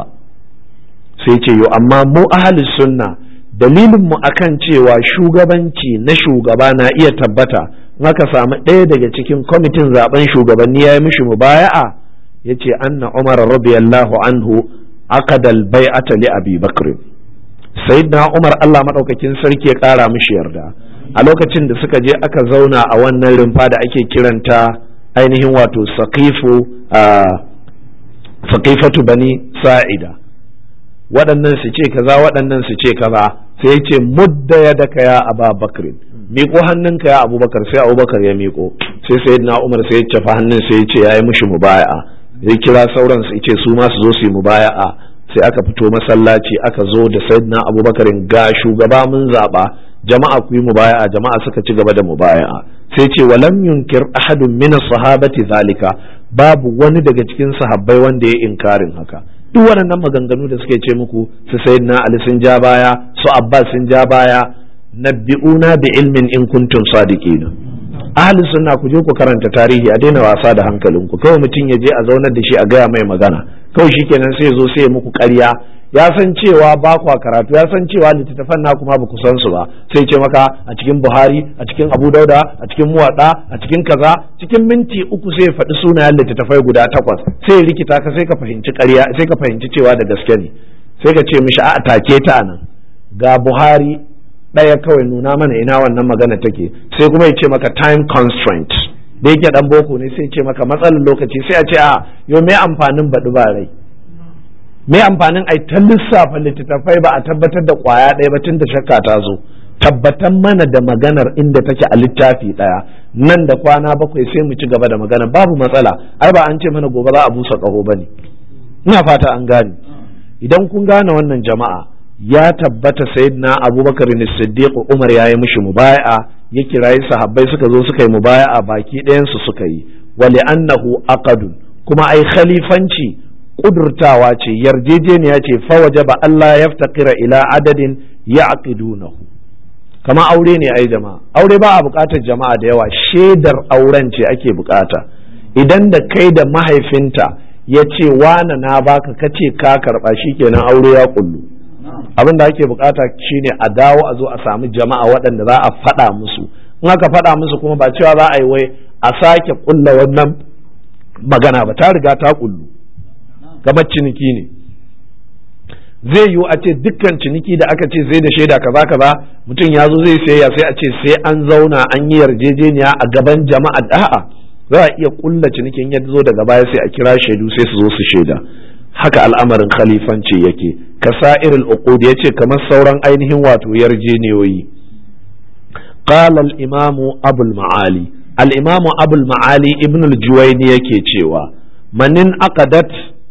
sai ce yo amma mu ahli sunna dalilinmu akan cewa shugabanci na shugaba na iya tabbata aka samu ɗaya daga cikin kwamitin zaben shugabanni ya yi mishi mubaya'a ya ce anna umar radiyallahu anhu aqadal bai'ata li abi bakr sayyidina umar Allah madaukakin sarki ya ƙara mishi yarda a lokacin da suka je aka zauna a wannan rumfa da ake kiranta ainihin wato saqifu saqifatu bani sa'ida waɗannan su ce kaza waɗannan su ce kaza sai ya ce mudda ya daka ya aba bakrin miƙo hannunka ya abubakar sai abubakar ya miƙo sai sai na umar sai ya cafa hannun sai ya ce ya yi mushi mubaya'a ya kira sauran su ce su ma su zo su yi mubaya'a sai aka fito masallaci aka zo da sayyidina abubakar ga shugaba mun zaɓa jama'a ku yi mubaya'a jama'a suka ci gaba da mubaya'a sai ce walam yunkir ahadun min sahabati zalika babu wani daga cikin sahabbai wanda ya inkarin haka duk waɗannan maganganu da suke ce muku su sayyidina ali sun ja baya su abbas sun ja baya nabbi'una bi ilmin in kuntum sadiqina ahli sunna ku je ku karanta tarihi a daina wasa da hankalinku kawai mutum ya je a zaunar da shi a gaya mai magana kawai shikenan sai ya zo sai ya muku ƙarya ya san cewa ba kwa karatu ya san cewa littattafan na kuma ba ku san su ba sai ce maka a cikin buhari a cikin abu dauda a cikin muwaɗa a cikin kaza cikin minti uku sai ya faɗi sunayen littattafai guda takwas sai ya rikita ka sai ka fahimci ƙarya sai ka fahimci cewa da gaske ne sai ka ce mishi a take ta nan ga buhari ɗaya kawai nuna mana ina wannan magana take sai kuma ya ce maka time constraint da yake dan boko ne sai ce maka matsalar lokaci sai a ce a yau me amfanin baɗi ba rai me amfanin ai ta lissafa littattafai ba a tabbatar da kwaya ɗaya ba tun da shakka ta zo tabbatan mana da maganar inda take a littafi ɗaya nan da kwana bakwai sai mu ci gaba da magana babu matsala ai ba an ce mana gobe za a busa ƙaho ba ne ina fata an gane idan kun gane wannan jama'a ya tabbata sayyidina abubakar ne siddiq umar ya yi mishi mubaya'a ya kirayi sahabbai suka zo suka yi mubaya'a baki ɗayansu suka yi wali annahu aqadun kuma ai khalifanci kudurtawa ce yarjejeniya ce fawaje ba Allah ya ftakira ila adadin ya aqidunahu kama aure ne ai jama'a aure ba a bukatar jama'a da yawa shaidar auren ce ake bukata idan da kai da mahaifinta ya ce wana na baka kace ka karba shikenan aure ya kullu abin da ake bukata shine a dawo a zo a samu jama'a waɗanda za a faɗa musu in aka faɗa musu kuma ba cewa za a yi wai a sake kulla wannan magana ba ta riga ta kullu kamar ciniki ne zai yiwu a ce dukkan ciniki da aka ce zai da shaida kaza kaza mutum ya zo zai sayayya sai a ce sai an zauna an yi yarjejeniya a gaban jama'a da'a za a iya kulla cinikin ya zo daga baya sai a kira shaidu sai su zo su shaida haka al'amarin khalifanci yake kasa'irul uqud yace kamar sauran ainihin wato yarjeniyoyi qala al-imamu abul ma'ali al-imamu abul ma'ali ibn al-juwayni yake cewa manin aqadat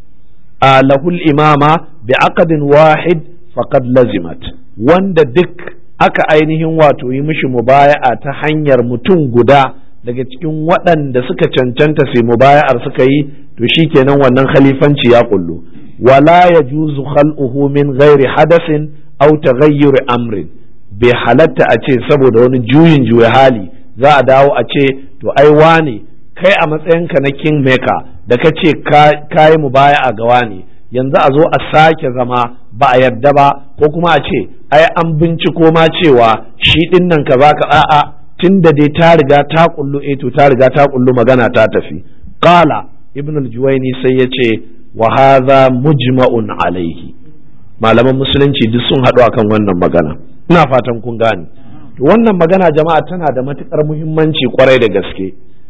lahul imama bi aqdin wahid faqad lazimat wanda duk aka ainihin wato yi mishi mubaya'a ta hanyar mutum guda daga cikin waɗanda suka cancanta sai mubaya'ar suka yi to shikenan wannan khalifanci ya kullu wala yajuzu khal'uhu min ghairi hadasin aw taghayyur amrin bai halatta a ce saboda wani juyin juya hali za a dawo a ce to ai wane kai a matsayinka na kingmaker da ka ce ka yi mubaya'a ga wane yanzu a zo a sake zama ba a yarda ba ko kuma a ce ai an binciko ma cewa shi din nan ka ka a'a tun da dai ta riga ta kullu eh to ta riga ta kullu magana ta tafi qala ibn al-juwayni sai ya ce wa hadha mujma'un alaihi malaman musulunci duk sun haɗu akan wannan magana ina fatan kun gane to wannan magana jama'a tana da matukar muhimmanci kwarai da gaske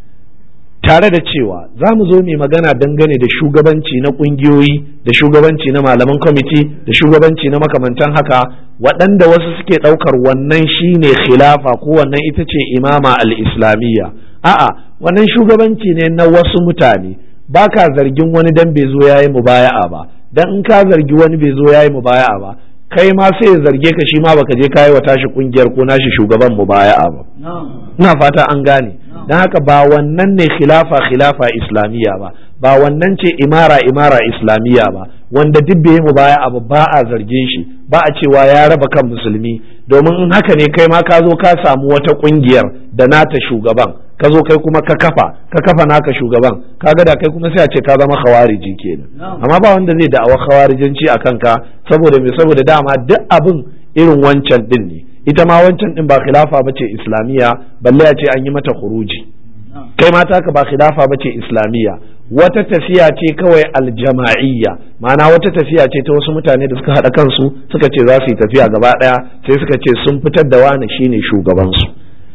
tare da cewa za mu zo mai magana dangane da shugabanci na ƙungiyoyi da shugabanci na malaman kwamiti da shugabanci na makamantan haka waɗanda wasu suke ɗaukar wannan shine khilafa ko wannan ita ce imama al-islamiyya a'a wannan shugabanci ne na wasu mutane ba ka zargin wani dan bai zo yayi mubaya'a ba dan in ka zargi wani bai zo yayi mubaya'a ba kai ma sai ya zarge ka shi ma baka je kayi wa tashi kungiyar ko nashi shugaban mubaya'a ba ina fata an gane don haka ba wannan ne khilafa khilafa islamiyya ba ba wannan ce imara imara islamiyya ba wanda duk bai mu baya abu ba a zarge shi ba a cewa ya raba kan musulmi domin in haka ne kai ma ka zo ka samu wata kungiyar da nata shugaban ka zo kai kuma ka kafa ka kafa naka shugaban kaga da kai kuma sai a ce ka zama khawariji kenan amma ba wanda zai da'awa khawarijanci a kanka saboda me saboda dama duk abin irin wancan din ne ita ma wancan din ba khilafa bace islamiyya balle a ce an yi mata khuruji kai ma taka ba khilafa bace islamiyya wata tafiya ce kawai aljama'iyya ma'ana wata tafiya ce ta wasu mutane da suka haɗa kansu suka ce za su yi tafiya gaba ɗaya sai suka ce sun fitar da wani shine shugabansu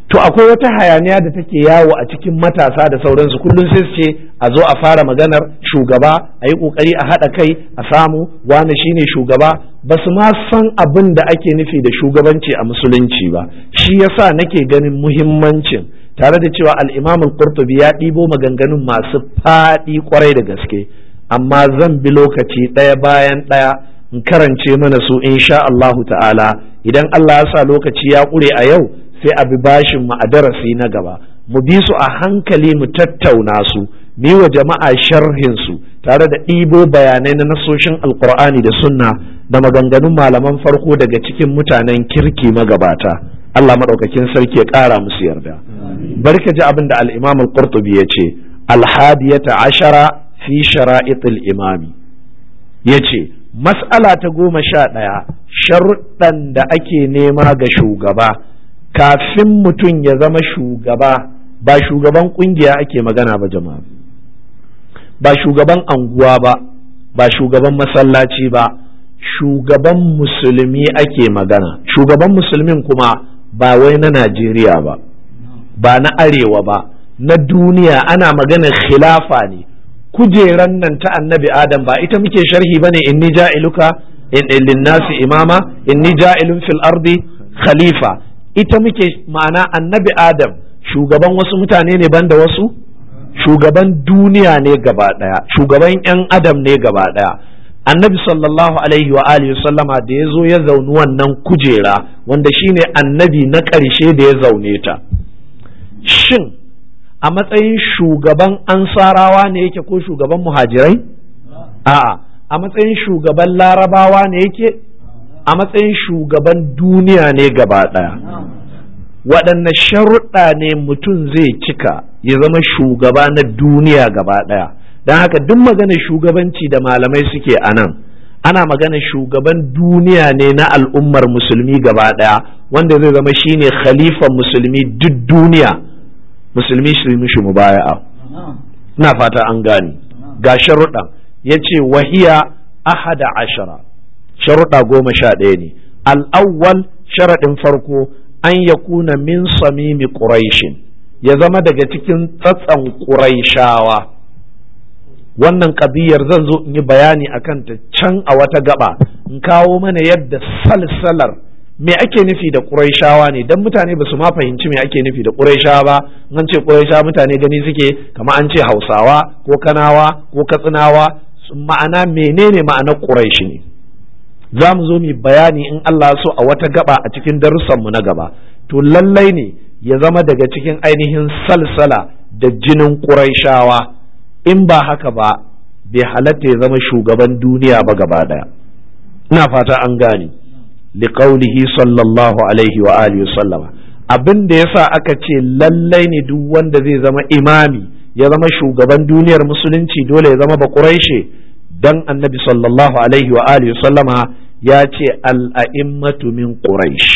to akwai wata hayaniya da take yawo a cikin matasa da sauransu kullum sai su ce a zo a fara maganar shugaba a yi kokari a haɗa kai a samu wani shine shugaba ba su ma san abin da ake nufi da shugabanci a musulunci ba shi yasa nake ganin muhimmancin tare da cewa al-imam al-qurtubi ya ɗibo maganganun masu faɗi kwarai da gaske amma zan bi lokaci ɗaya bayan ɗaya in karance mana su insha Allahu ta'ala idan Allah ya sa lokaci ya ƙure a yau sai a bi bashin mu a darasi na gaba mu bi su a hankali mu tattauna su mu wa jama'a sharhin su tare da ɗibo bayanai na nasoshin alkur'ani da sunna da maganganun malaman farko daga cikin mutanen kirki magabata Allah maɗaukakin sarki ya ƙara musu yarda bari ka ji abin da al-imam al-qurtubi ya ce al-hadiyata ashara fi shara'itil imami ya ce mas'ala ta goma sha ɗaya sharuɗan da ake nema ga shugaba kafin mutum ya zama shugaba ba shugaban kungiya ake magana ba jama'a ba shugaban anguwa ba ba shugaban masallaci ba shugaban musulmi ake magana shugaban musulmin kuma ba wai na najeriya ba ba na arewa ba na duniya ana magana khilafa ne kujeran nan ta annabi adam ba ita muke sharhi bane inni ja'iluka in linnasi imama inni ja'ilun fil ardi khalifa ita muke ma'ana annabi adam shugaban wasu mutane ne banda wasu shugaban duniya ne gaba daya shugaban yan adam ne gaba daya annabi sallallahu alaihi wa alihi sallama da ya zo ya zauni wannan kujera wanda shine annabi na ƙarshe da ya zaune ta shin a matsayin shugaban ansarawa ne yake ko shugaban muhajirai a'a a matsayin shugaban larabawa ne yake a matsayin shugaban duniya ne gaba ɗaya waɗanne sharuɗa ne mutum zai cika ya zama shugaba na duniya gaba ɗaya don haka duk maganar shugabanci da malamai suke a nan ana maganar shugaban duniya ne na al'ummar musulmi gaba ɗaya wanda zai zama shine khalifan musulmi duk duniya musulmi su yi mishi mubaya'a na fata an gane ga sharuɗan ya ce wahiya ahada ashara sharuɗa goma sha ɗaya ne al'awwal sharaɗin farko an ya kuna min samimi ƙuraishin ya zama daga cikin tsatsan ƙuraishawa wannan ƙabiyar zan zo in yi bayani a kanta can a wata gaba in kawo mana yadda salsalar me ake nufi da ƙuraishawa ne don mutane ba su ma fahimci me ake nufi da ƙuraishawa ba an ce ƙuraishawa mutane gani suke kama an ce hausawa ko kanawa ko katsinawa ma'ana menene ma'anar ƙuraishi ne za mu zo mu bayani in Allah so a wata gaba a cikin darussanmu na gaba to lallai ne ya zama daga cikin ainihin salsala da jinin ƙuraishawa in ba haka ba bai halatta ya zama shugaban duniya ba gaba ɗaya ina fata an gane liqaulihi sallallahu alaihi wa alihi sallama abin da yasa aka ce lallai ne duk wanda zai zama imami ya zama shugaban duniyar musulunci dole ya zama ba ƙuraishe dan annabi sallallahu alaihi wa alihi sallama ya ce al'a'immatu min quraish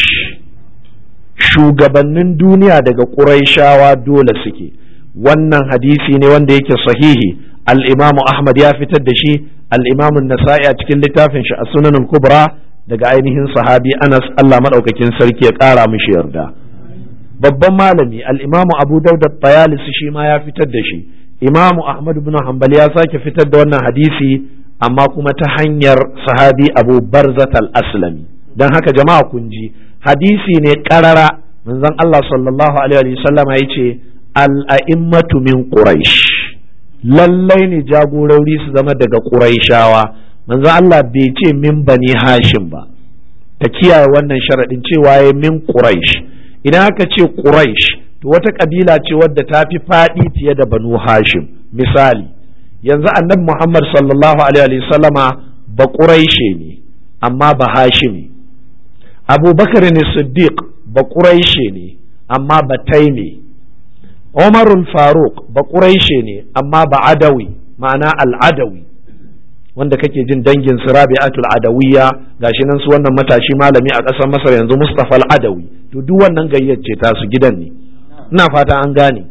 shugabannin duniya daga quraishawa dole suke wannan hadisi ne wanda yake sahihi al-imamu ahmad ya fitar da shi al-imamu nasa'i a cikin littafin shi a sunan kubra daga ainihin sahabi anas allah maɗaukakin sarki ya ƙara mishi yarda babban malami al-imamu abu dauda tayalisi shi ma ya fitar da shi imamu ahmad ibn hanbal ya sake fitar da wannan hadisi amma kuma ta hanyar sahabi abu barzat al-aslami don haka jama'a kun ji hadisi ne karara manzon Allah sallallahu alaihi wasallam ya ce al-a'immatu min quraish lallai ne jagorori su zama daga quraishawa manzon Allah bai ce min bani hashim ba ta kiyaye wannan sharadin cewa ya min quraish idan aka ce quraish to wata kabila ce wadda ta fi faɗi fiye da banu hashim misali yanzu annabi muhammad sallallahu alaihi sallama ba ƙuraishe ne amma ba hashimi abubakar ne siddiq ba ƙuraishe ne amma ba taime umarul faruk ba ƙuraishe ne amma ba adawi ma'ana al'adawi wanda kake jin dangin su rabi'atul adawiyya gashi nan su wannan matashi malami a ƙasar masar yanzu mustafa al-adawi to duk wannan gayyace ta su gidan ne ina fata an gane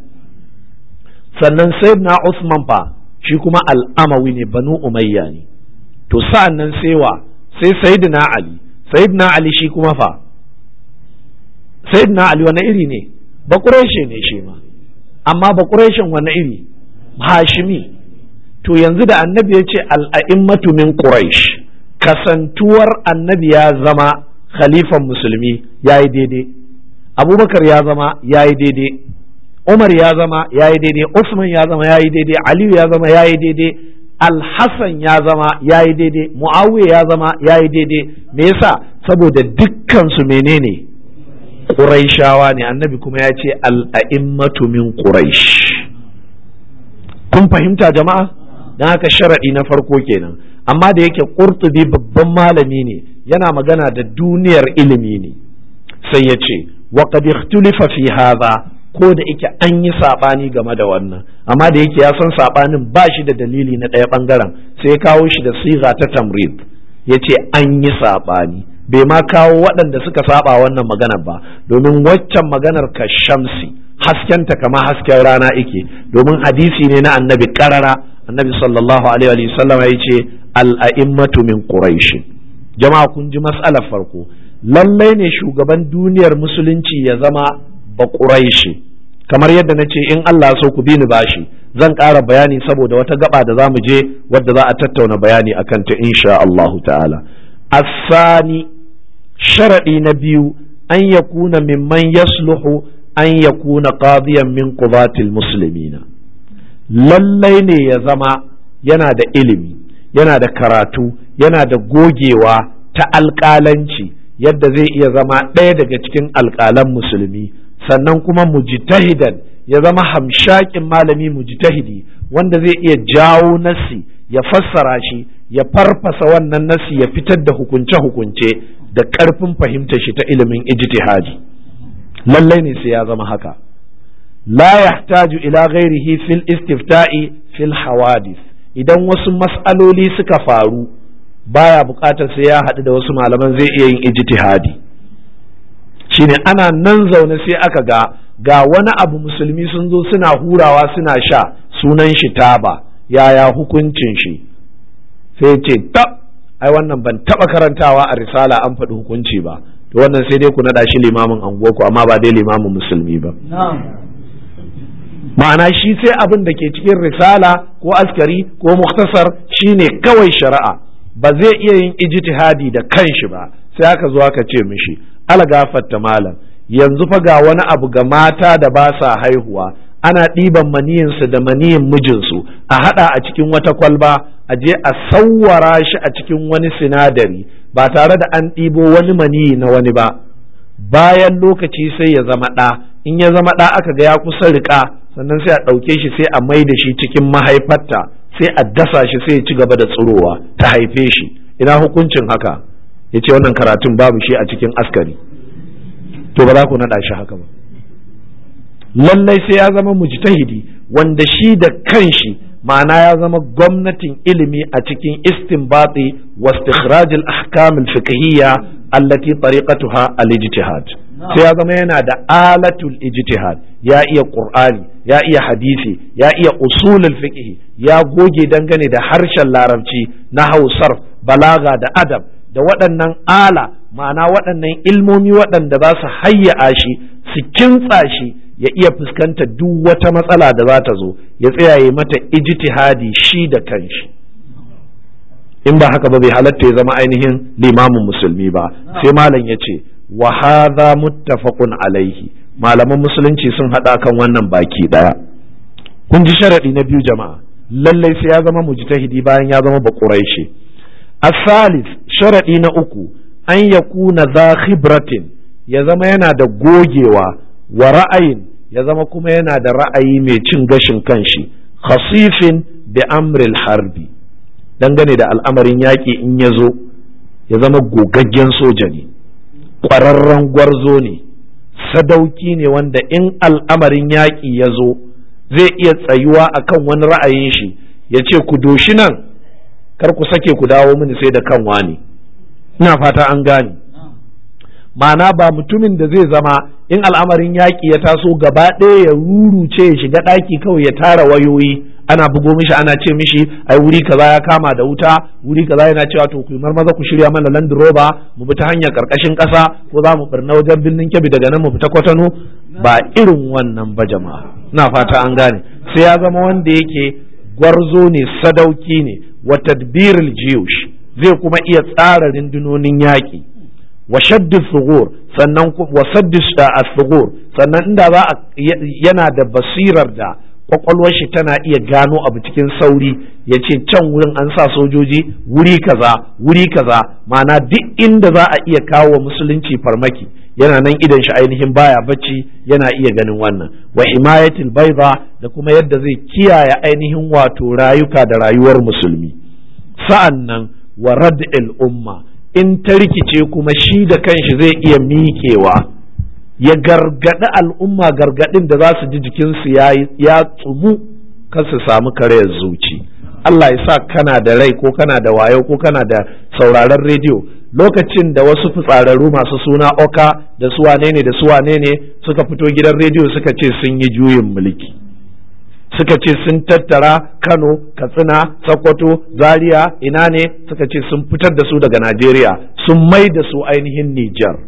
sannan sayyidina Usman fa shi kuma al'amawi ne banu umayya ne to sa'an nan sai wa sai sayyidina Ali sayyidina Ali shi kuma fa sayyidina Ali wani iri ne ba ƙureshe ne shi ma amma ba ƙureshen wani iri hashimi to yanzu da annabi ya ce al'a'immatu min quraish kasantuwar annabi ya zama khalifan musulmi ya yi daidai abubakar ya zama ya yi daidai umar ya zama ya yi daidai usman ya zama ya yi daidai aliyu ya zama ya yi daidai alhassan ya zama ya yi daidai muawiya ya zama ya yi daidai me yasa saboda dukkansu menene ƙuraishawa ne annabi kuma ya ce al'a'immatu min quraish kun fahimta jama'a don haka sharaɗi na farko kenan amma da yake ƙurtubi babban malami ne yana magana da duniyar ilimi ne sai ya ce wa qad ikhtulifa fi hadha ko da yake an yi sabani game da wannan amma da yake ya san sabanin ba shi da dalili na ɗaya bangaren sai ya kawo shi da siga ta tamrid ya ce an yi sabani bai ma kawo waɗanda suka saba wannan maganar ba domin waccan maganar ka shamsi haskenta kama hasken rana ike domin hadisi ne na annabi karara annabi sallallahu alaihi wa sallam ya ce al'a'immatu min quraish jama'a kun ji mas'alar farko lallai ne shugaban duniyar musulunci ya zama ba quraishi kamar yadda na ce in Allah so ku bi ni bashi zan ƙara bayani saboda wata gaba da za mu je wadda za a tattauna bayani a kanta insha Allahu ta'ala asani sharaɗi na biyu an yakuna mimman yasluhu an yakuna qadiyan min qudatil muslimina lallai ne ya zama yana da ilimi yana da karatu yana da gogewa ta alƙalanci yadda zai iya zama ɗaya daga cikin alƙalan musulmi sannan kuma mujtahidan ya zama hamshakin malami mujtahidi wanda zai iya jawo nasi ya fassara shi ya farfasa wannan nasi ya fitar da hukunce-hukunce da ƙarfin fahimtar shi ta ilimin ijtihadi lallai ne sai ya zama haka la yahtaju ila ghairihi fil istifta'i fil hawadith idan wasu mas'aloli suka faru baya buƙatar sai ya haɗu da wasu malaman zai iya yin ijtihadi shine ana nan zaune sai aka ga ga wani abu musulmi sun zo suna hurawa suna sha sunan shi taba yaya hukuncin shi sai ce ta ai wannan ban taba karantawa a risala an faɗi hukunci ba to wannan sai dai ku naɗa shi limamin anguwarku amma ba dai limamin musulmi ba ma'ana shi sai abin da ke cikin risala ko askari ko muktasar shine kawai shari'a ba zai iya yin ijtihadi da kanshi ba sai aka zo aka ce mishi algafatta malam yanzu fa ga wani abu ga mata da ba sa haihuwa ana ɗiban maniyinsu da maniyin mijinsu a haɗa a cikin wata kwalba a je a sawwara shi a cikin wani sinadari ba tare da an ɗibo wani maniyi na wani ba bayan lokaci sai ya zama ɗa in ya zama ɗa aka ga ya kusa riƙa sannan sai a ɗauke shi sai a mai da shi cikin mahaifarta sai a dasa shi sai ya ci gaba da tsirowa ta haife shi ina hukuncin haka ya ce wannan karatun babu shi a cikin askari to ba za ku naɗa shi haka ba lallai sai ya zama mujtahidi wanda shi da kanshi ma'ana ya zama gwamnatin ilimi a cikin istinbati wa istikhraj al-ahkam al-fiqhiyya allati tariqatuha al-ijtihad sai ya zama yana da alatul ijtihad ya iya qur'ani ya iya hadisi ya iya usulul fiqh ya goge dangane da harshen larabci na hausar balaga da adab da waɗannan ala ma'ana waɗannan ilmomi waɗanda za su hayya shi su kintsa shi ya iya fuskanta duk wata matsala da za ta zo ya tsaya ya mata ijtihadi shi da kanshi in ba haka ba bai halatta ya zama ainihin limamin musulmi ba sai malam ya ce wa hadha muttafaqun alaihi malaman musulunci sun haɗa kan wannan baki ɗaya kun ji sharaɗi na biyu jama'a lallai sai ya zama mujtahidi bayan ya zama baƙuraishi asalis sharaɗi na uku an yakuna za khibratin ya zama yana da gogewa wa ra'ayin ya zama kuma yana da ra'ayi mai cin gashin kanshi khasifin bi amril harbi dangane da al'amarin yaƙi in ya zo ya zama gogaggen soja ne ƙwararren gwarzo ne sadauki ne wanda in al'amarin yaƙi ya zo zai iya tsayuwa akan wani ra'ayin shi ya ce ku doshi nan kar ku sake ku dawo mini sai da kan wani ina fata an gane ma'ana ba mutumin da zai zama in al'amarin yaƙi ya taso gaba ɗaya ya ruruce ya shiga ɗaki kawai ya tara wayoyi ana bugo mishi ana ce mishi ai wuri kaza ya kama da wuta wuri kaza yana cewa to ku maza ku shirya mana land rover mu bi ta hanyar karkashin kasa ko za mu birna wajen birnin kebbi daga nan mu fita kwatano ba irin wannan ba jama'a ina fata an gane sai ya zama wanda yake gwarzo ne sadauki ne wa tadbiril jiyush zai kuma iya tsara rundunonin yaƙi wa shaddi sugur sannan wa saddi sugur sannan inda za a yana da basirar da kwakwalwar shi tana iya gano abu cikin sauri ya ce can wurin an sa sojoji wuri kaza wuri kaza ma'ana duk inda za a iya kawo wa musulunci farmaki yana nan idan shi ainihin baya bacci yana iya ganin wannan wa himayatil baiza da kuma yadda zai kiyaye ainihin wato rayuka da rayuwar musulmi sa'an nan wa rad'il umma in ta rikice kuma shi da kanshi zai iya miƙewa ya gargaɗi al'umma gargaɗin da za su ji jikinsu ya tsumu kan su samu karayar zuci Allah ya sa kana da rai ko kana da wayo ko kana da sauraron rediyo lokacin da wasu fitsararru masu suna oka da su wane ne da su wane ne suka fito gidan rediyo suka ce sun yi juyin mulki suka ce sun tattara kano katsina sokoto zaria ina ne suka ce sun fitar da su daga najeriya sun mai da su ainihin nijar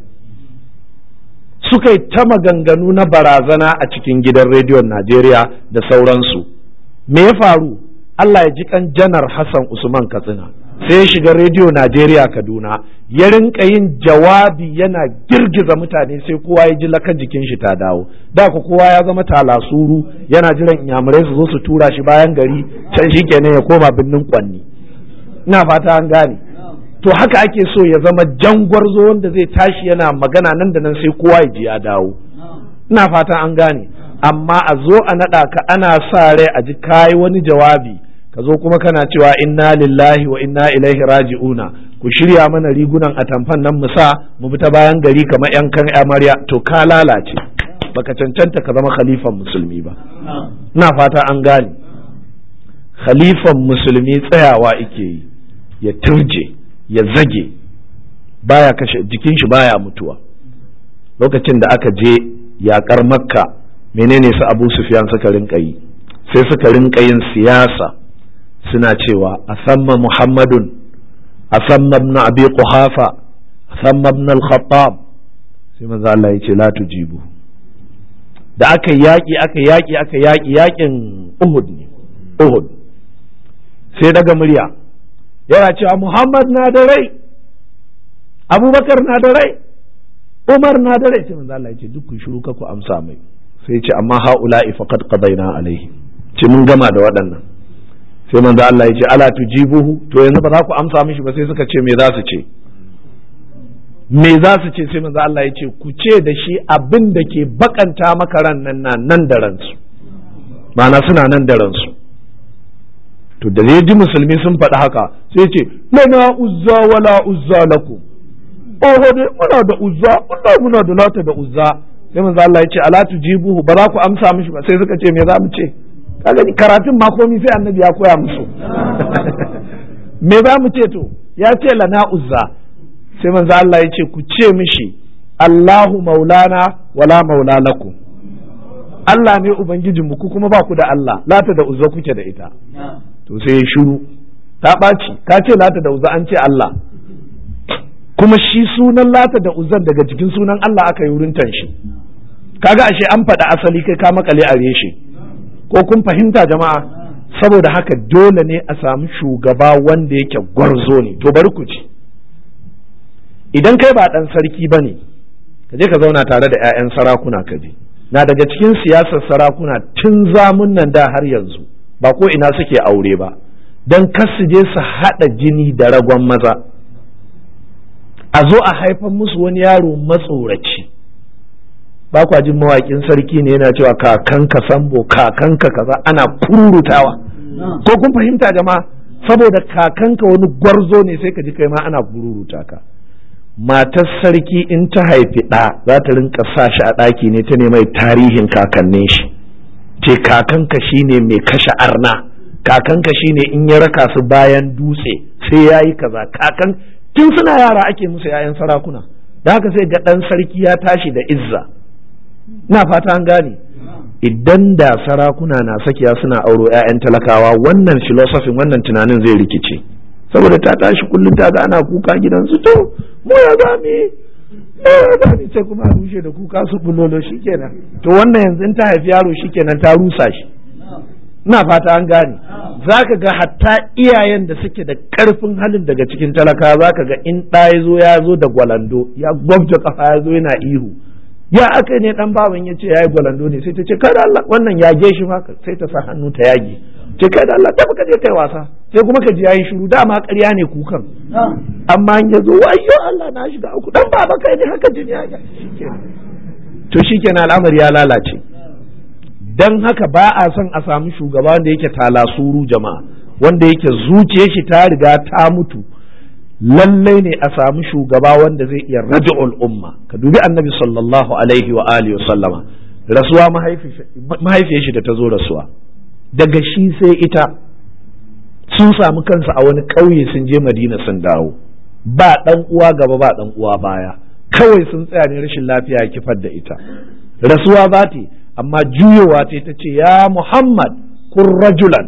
suka yi ta maganganu na barazana a cikin gidan rediyon najeriya da sauransu me ya faru allah ya ji kan janar hassan usman katsina sai ya shiga rediyo najeriya kaduna ya rinka yin jawabi yana girgiza mutane sai kowa ya ji lakan jikin shi ta dawo da ku kowa ya zama talasuru yana jiran inyamurai su zo su tura shi bayan gari can shi kenan ya koma birnin kwanni ina fata an gane to haka ake so ya zama jangwarzo wanda zai tashi yana magana nan da nan sai kowa ya ji ya dawo ina fata an gane amma a zo a naɗa ka ana sa rai a ji kayi wani jawabi ka zo kuma kana cewa inna lillahi wa inna ilaihi raji'una ku shirya mana rigunan atamfan nan mu sa mu bi ta bayan gari kamar yan kan amarya to ka lalace baka cancanta ka zama khalifan musulmi ba ina fata an gane khalifan musulmi tsayawa ike yi ya turje ya zage baya kashe jikin shi baya mutuwa lokacin da aka je yakar makka menene su abu sufyan suka rinka yi sai suka rinka yin siyasa suna cewa a samma muhammadun a samma ibn abi quhafa a samma ibn al-khattab sai manzo Allah ya ce la tujibu da aka yaki aka yaki aka yaki yakin Uhud ne Uhud sai daga murya yana cewa Muhammad na da rai Abubakar na da rai Umar na da rai sai manzo Allah ya ce duk ku shiru ka ku amsa mai sai ya ce amma haula'i faqad qadaina alaihi ce mun gama da waɗannan sai manzo Allah ya ce ala tujibuhu to yanzu ba za ku amsa mishi ba sai suka ce me za su ce me za su ce sai manzo Allah ya ce ku ce da shi abin da ke bakanta maka ran nan na nan da ransu ma'ana suna nan da ransu to da ya ji musulmi sun faɗi haka sai ce lana uzza wala uzza lakum oho dai muna da uzza wallahi muna da lata da uzza sai manzo Allah ya ce ala tujibuhu ba za ku amsa mishi ba sai suka ce me za mu ce kaga karatun ma komai sai annabi ya koya musu me za mu ce to ya ce lana uzza sai manzo Allah ya ce ku ce mishi Allahu maulana wala maula lakum Allah ne ubangijinmu ku kuma ba ku da Allah lata da uzza kuke da ita to sai ya shiru ta ɓaci ka ce lata da uzza an ce Allah kuma shi sunan lata da uzzan daga cikin sunan Allah aka yi wurin shi kaga ashe an faɗa asali kai ka makale a reshe ko kun fahimta jama'a saboda haka dole ne a samu shugaba wanda yake gwarzo ne to bari ku ci idan kai ba ɗan sarki ba ne ka je ka zauna tare da 'ya'yan sarakuna ka je na daga cikin siyasar sarakuna tun zamun nan da har yanzu ba ko ina suke aure ba don su je su haɗa jini da ragon maza a zo a haifan musu wani yaro matsoraci ba kwa jin mawaƙin sarki ne yana cewa kakanka sambo kakanka kaza ana kururutawa ko kun fahimta jama'a saboda kakanka wani gwarzo ne sai ka ji kai ma ana kururuta ka matar sarki in ta haifi ɗa za ta rinka sa shi a ɗaki ne ta mai tarihin kakannin shi ce kakanka shine mai kashe arna kakanka shine in ya raka su bayan dutse sai ya yi kaza kakan tun suna yara ake musu 'ya'yan sarakuna da haka sai ga ɗan sarki ya tashi da izza na fata an gane idan da sarakuna na sakiya suna auro 'ya'yan talakawa wannan filosofin wannan tunanin zai rikice saboda ta tashi kullum ta ga ana kuka gidansu to mu ya za mu ya za mu sai kuma a rushe da kuka su bulolo shikenan to wannan yanzu in ta haifi yaro shikenan ta rusa shi ina fata an gane za ka ga hatta iyayen da suke da karfin halin daga cikin talaka za ka ga in ɗa ya zo ya zo da gwalando ya gwabta kafa ya zo yana ihu ya aka ne dan baban ya ce ya yi gwalando ne sai ta ce kada Allah wannan yage shi ma sai ta sa hannu ta yage ce kada Allah ta ka je kai wasa sai kuma ka ji yayi shiru dama ƙarya ne kukan amma in ya zo wayo Allah na shiga uku dan baba kai ne haka jini ya to shikenan al'amari ya lalace dan haka ba a son a samu shugaba wanda yake talasuru jama'a wanda yake zuciyar shi ta riga ta mutu lallai ne a samu shugaba wanda zai iya raja'ul umma ka dubi annabi sallallahu alaihi wa alihi sallama rasuwa mahaifiyar shi da ta zo rasuwa daga shi sai ita sun samu kansu a wani ƙauye sun je madina sun dawo ba ɗan uwa gaba ba ɗan uwa baya kawai sun tsaya ne rashin lafiya kifar da ita rasuwa za ta amma juyowa ta ta ce ya muhammad kun rajulan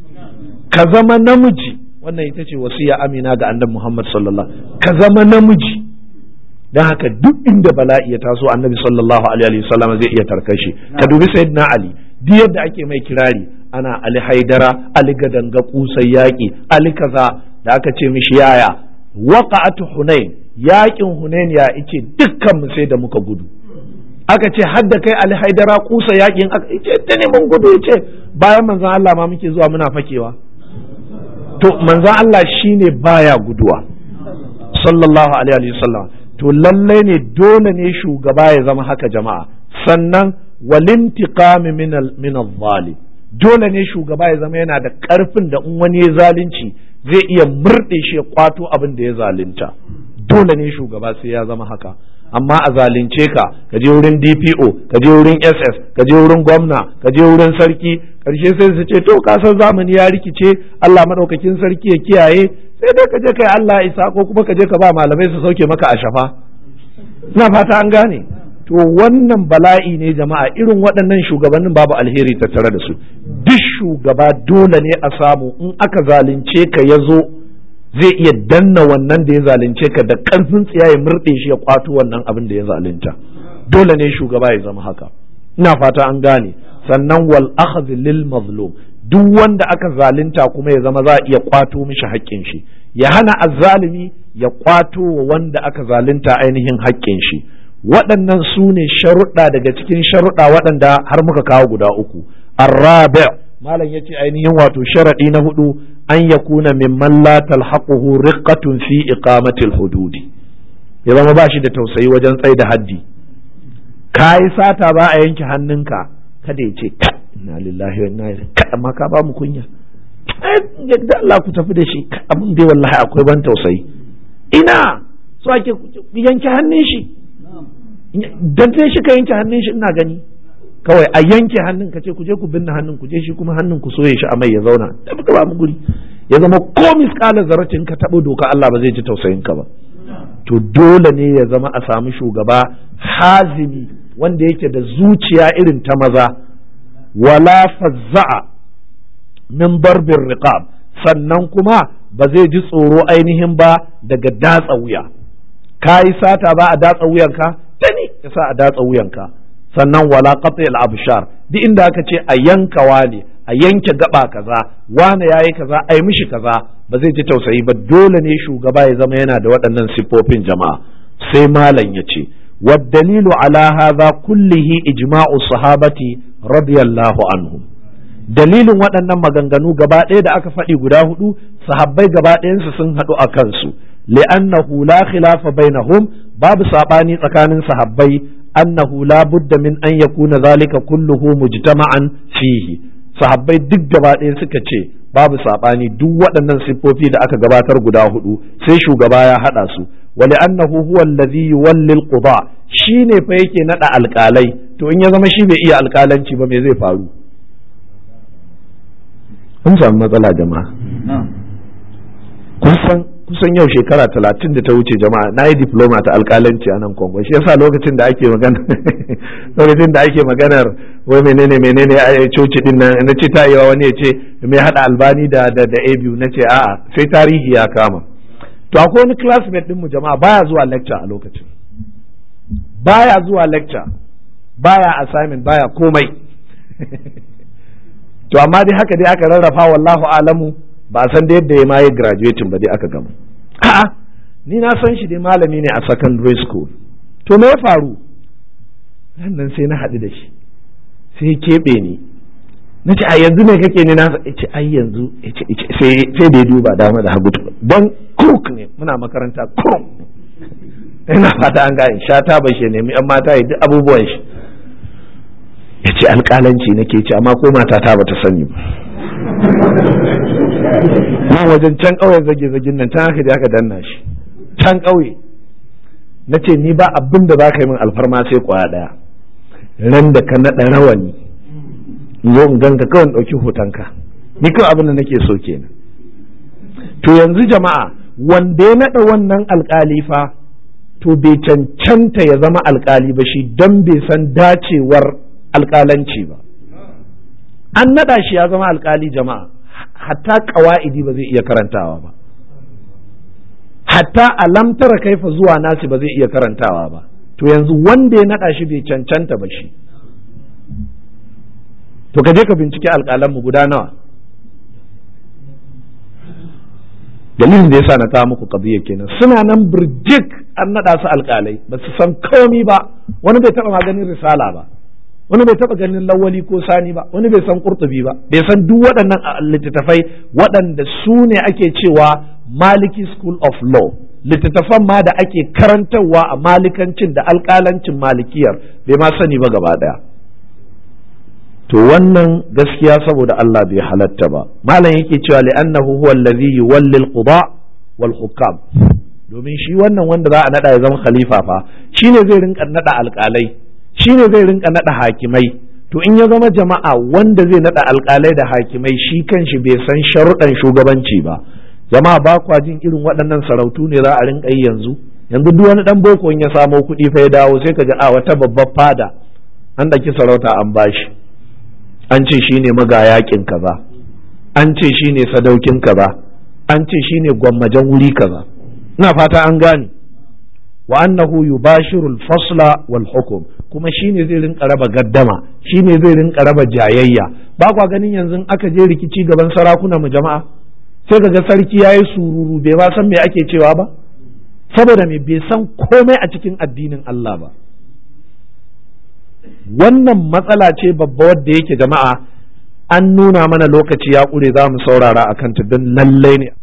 ka zama namiji wannan ita ce wasiya amina ga annabi Muhammad sallallahu ka zama namiji dan haka duk inda bala'i ya taso annabi sallallahu alaihi wasallam zai iya tarkashi ka dubi sayyidina ali duk yadda ake mai kirari ana ali haidara ali gadanga kusai yaki ali kaza da aka ce mishi yaya waqa'atu hunain yakin hunain ya ice dukkan mu sai da muka gudu aka ce hadda kai ali haidara kusa yakin aka ce ta ne mun gudu yace bayan manzon Allah ma muke zuwa muna fakewa to manzan Allah shine baya guduwa sallallahu alaihi wasallam to lallai ne dole ne shugaba ya zama haka jama'a sannan walintiqami min min zalim dole ne shugaba ya zama yana da karfin da in wani ya zalunci zai iya murɗe shi ya kwato abin da ya zalunta dole ne shugaba sai ya zama haka amma a zalunce ka ka je wurin DPO ka je wurin SS ka je wurin gwamna ka je wurin sarki karshe sai su ce to ka san zamani ya rikice Allah madaukakin sarki ya kiyaye sai dai ka je kai Allah isa ko kuma ka je ka ba malamai su sauke maka a shafa ina fata an gane to wannan bala'i ne jama'a irin waɗannan shugabannin babu alheri tattare da su duk shugaba dole ne a samu in aka zalunce ka ya zo zai iya danna wannan da ya zalunce ka da ƙarfin tsiya ya murɗe shi ya kwato wannan abin da ya zalunta dole ne shugaba ya zama haka ina fata an gane sannan wal akhdh lil mazlum duk wanda aka zalunta kuma ya zama za a iya kwato mishi haƙƙin shi ya hana azzalimi ya kwato wa wanda aka zalunta ainihin haƙƙin shi waɗannan su ne sharuɗa daga cikin sharuɗa waɗanda har muka kawo guda uku arrabi malam ya ce ainihin wato sharaɗi na hudu an ya kuna mimman la talhaquhu riqqatun fi iqamatil hududi ya zama ba shi da tausayi wajen tsaye da haddi ka yi sata ba a yanke hannunka kada ya ce inna lillahi wa inna ilaihi ka amma ka ba mu kunya yadda Allah ku tafi da shi abin dai wallahi akwai ban tausayi ina so ake yanke hannun shi dan sai shi ka yanke hannun shi ina gani kawai a yanke hannun ka ce ku je ku binne hannun ku je shi kuma hannun ku soye shi a mai ya zauna da muka ba mu guri ya zama ko miskalar zaratin ka tabo doka Allah ba zai ji tausayin ka ba to dole ne ya zama a samu shugaba hazimi wanda yake da zuciya irin ta maza wala fazza'a min barbin riqab sannan kuma ba zai ji tsoro ainihin ba daga datsa wuya ka yi sata ba a datsa wuyanka ta ne ya sa a datsa wuyanka sannan wala qati al abshar duk inda aka ce a yankawa ne a yanke gaba kaza wane yayi kaza ai mishi kaza ba zai ji tausayi ba dole ne shugaba ya zama yana da waɗannan siffofin jama'a sai malam ya ce والدليل على هذا كله إجماع الصحابة رضي الله عنهم dalilin waɗannan maganganu gaba ɗaya da aka faɗi guda hudu sahabbai gaba ɗayansu sun haɗu a kansu li'annahu la khilafa bainahum babu saɓani tsakanin sahabbai annahu la budda min an yakuna zalika kulluhu mujtama'an fihi sahabbai duk gaba ɗaya suka ce babu saɓani duk waɗannan siffofi da aka gabatar guda hudu sai shugaba ya haɗa su ولأنه هو الذي يولي القضاء shine fa yake nada alƙalai to in ya zama shi bai iya alƙalanci ba me zai faru kun samu matsala jama'a kun san kusan yau shekara talatin da ta wuce jama'a na yi diploma ta alkalanci a nan kongo shi yasa lokacin da ake magana lokacin da ake maganar wai menene menene a coci din nan na ce ta yawa wani ya ce mai hada albani da da da a biyu na ce a'a sai tarihi ya kama to akwai wani classmate din mu jama'a baya zuwa lecture a lokacin baya zuwa lecture baya assignment baya komai to amma dai haka dai aka rarrafa wallahu alamu ba san da yadda ya ma yi graduating ba dai aka gama a'a ni na san shi dai malami ne a secondary school to me ya faru nan sai na haɗu da shi sai ya keɓe ni na ce a yanzu ne kake ne na ce ai yanzu sai da ya duba dama da hagu don crook ne muna makaranta crook ina fata an gane shata ba shi nemi yan mata ya duk abubuwan shi ya ce alƙalanci nake ce amma ko matata ba ta sani ba nan wajen can ƙauyen zage-zagen nan can haka da aka danna shi can ƙauye na ce ni ba abin da za ka yi min alfarma sai kwaya ɗaya ran da ka naɗa rawani zo in ganka kawai ɗauki hotonka ni kawai abin da nake so kenan to yanzu jama'a wanda ya naɗa wannan alƙali fa to bai cancanta ya zama alƙali ba shi don bai san dacewar alƙalanci ba an naɗa shi ya zama alƙali jama'a hatta ƙawa'idi ba zai iya karantawa ba hatta alamtara kaifa zuwa nasi ba zai iya karantawa ba to yanzu wanda ya naɗa shi bai cancanta ba shi to ka je ka bincike alƙalanmu guda nawa dalilin da yasa na kawo muku qadiyya kenan suna nan birjik an naɗa su alƙalai ba su san komi ba wani bai taɓa maganin risala ba wani bai taɓa ganin lawali ko sani ba wani bai san kurtubi ba bai san duk waɗannan littattafai waɗanda su ne ake cewa maliki school of law littattafan ma da ake karantarwa a malikancin da alƙalancin malikiyar bai ma sani ba gaba ɗaya to wannan gaskiya saboda Allah bai halatta ba malam yake cewa li'annahu huwa allazi yuwalli al-quda wal hukam domin shi wannan wanda za a nada ya zama khalifa fa shine zai rinka nada alƙalai shine zai rinka nada hakimai to in ya zama jama'a wanda zai nada alƙalai da hakimai shi kanshi bai san sharuɗan shugabanci ba jama'a ba kwa jin irin waɗannan sarautu ne za a rinka yi yanzu yanzu duk wani dan boko in ya samo kuɗi fa ya dawo sai ka ji a wata babbar fada an ɗauki sarauta an bashi an ce shine magayakin kaza an ce shine sadaukin kaza an ce shine gwammajan wuri kaza ina fata an gane wa annahu yubashiru al-fasla wal hukm kuma shine zai rinka raba gaddama shine zai rinka raba jayayya ba kwa ganin yanzu aka je rikici gaban sarakuna mu jama'a sai kaga sarki yayi sururu bai ba san me ake cewa ba saboda me bai san komai a cikin addinin Allah ba wannan matsala ce babba wadda yake jama'a an nuna mana lokaci ya ƙure za mu saurara a kanta don lallai ne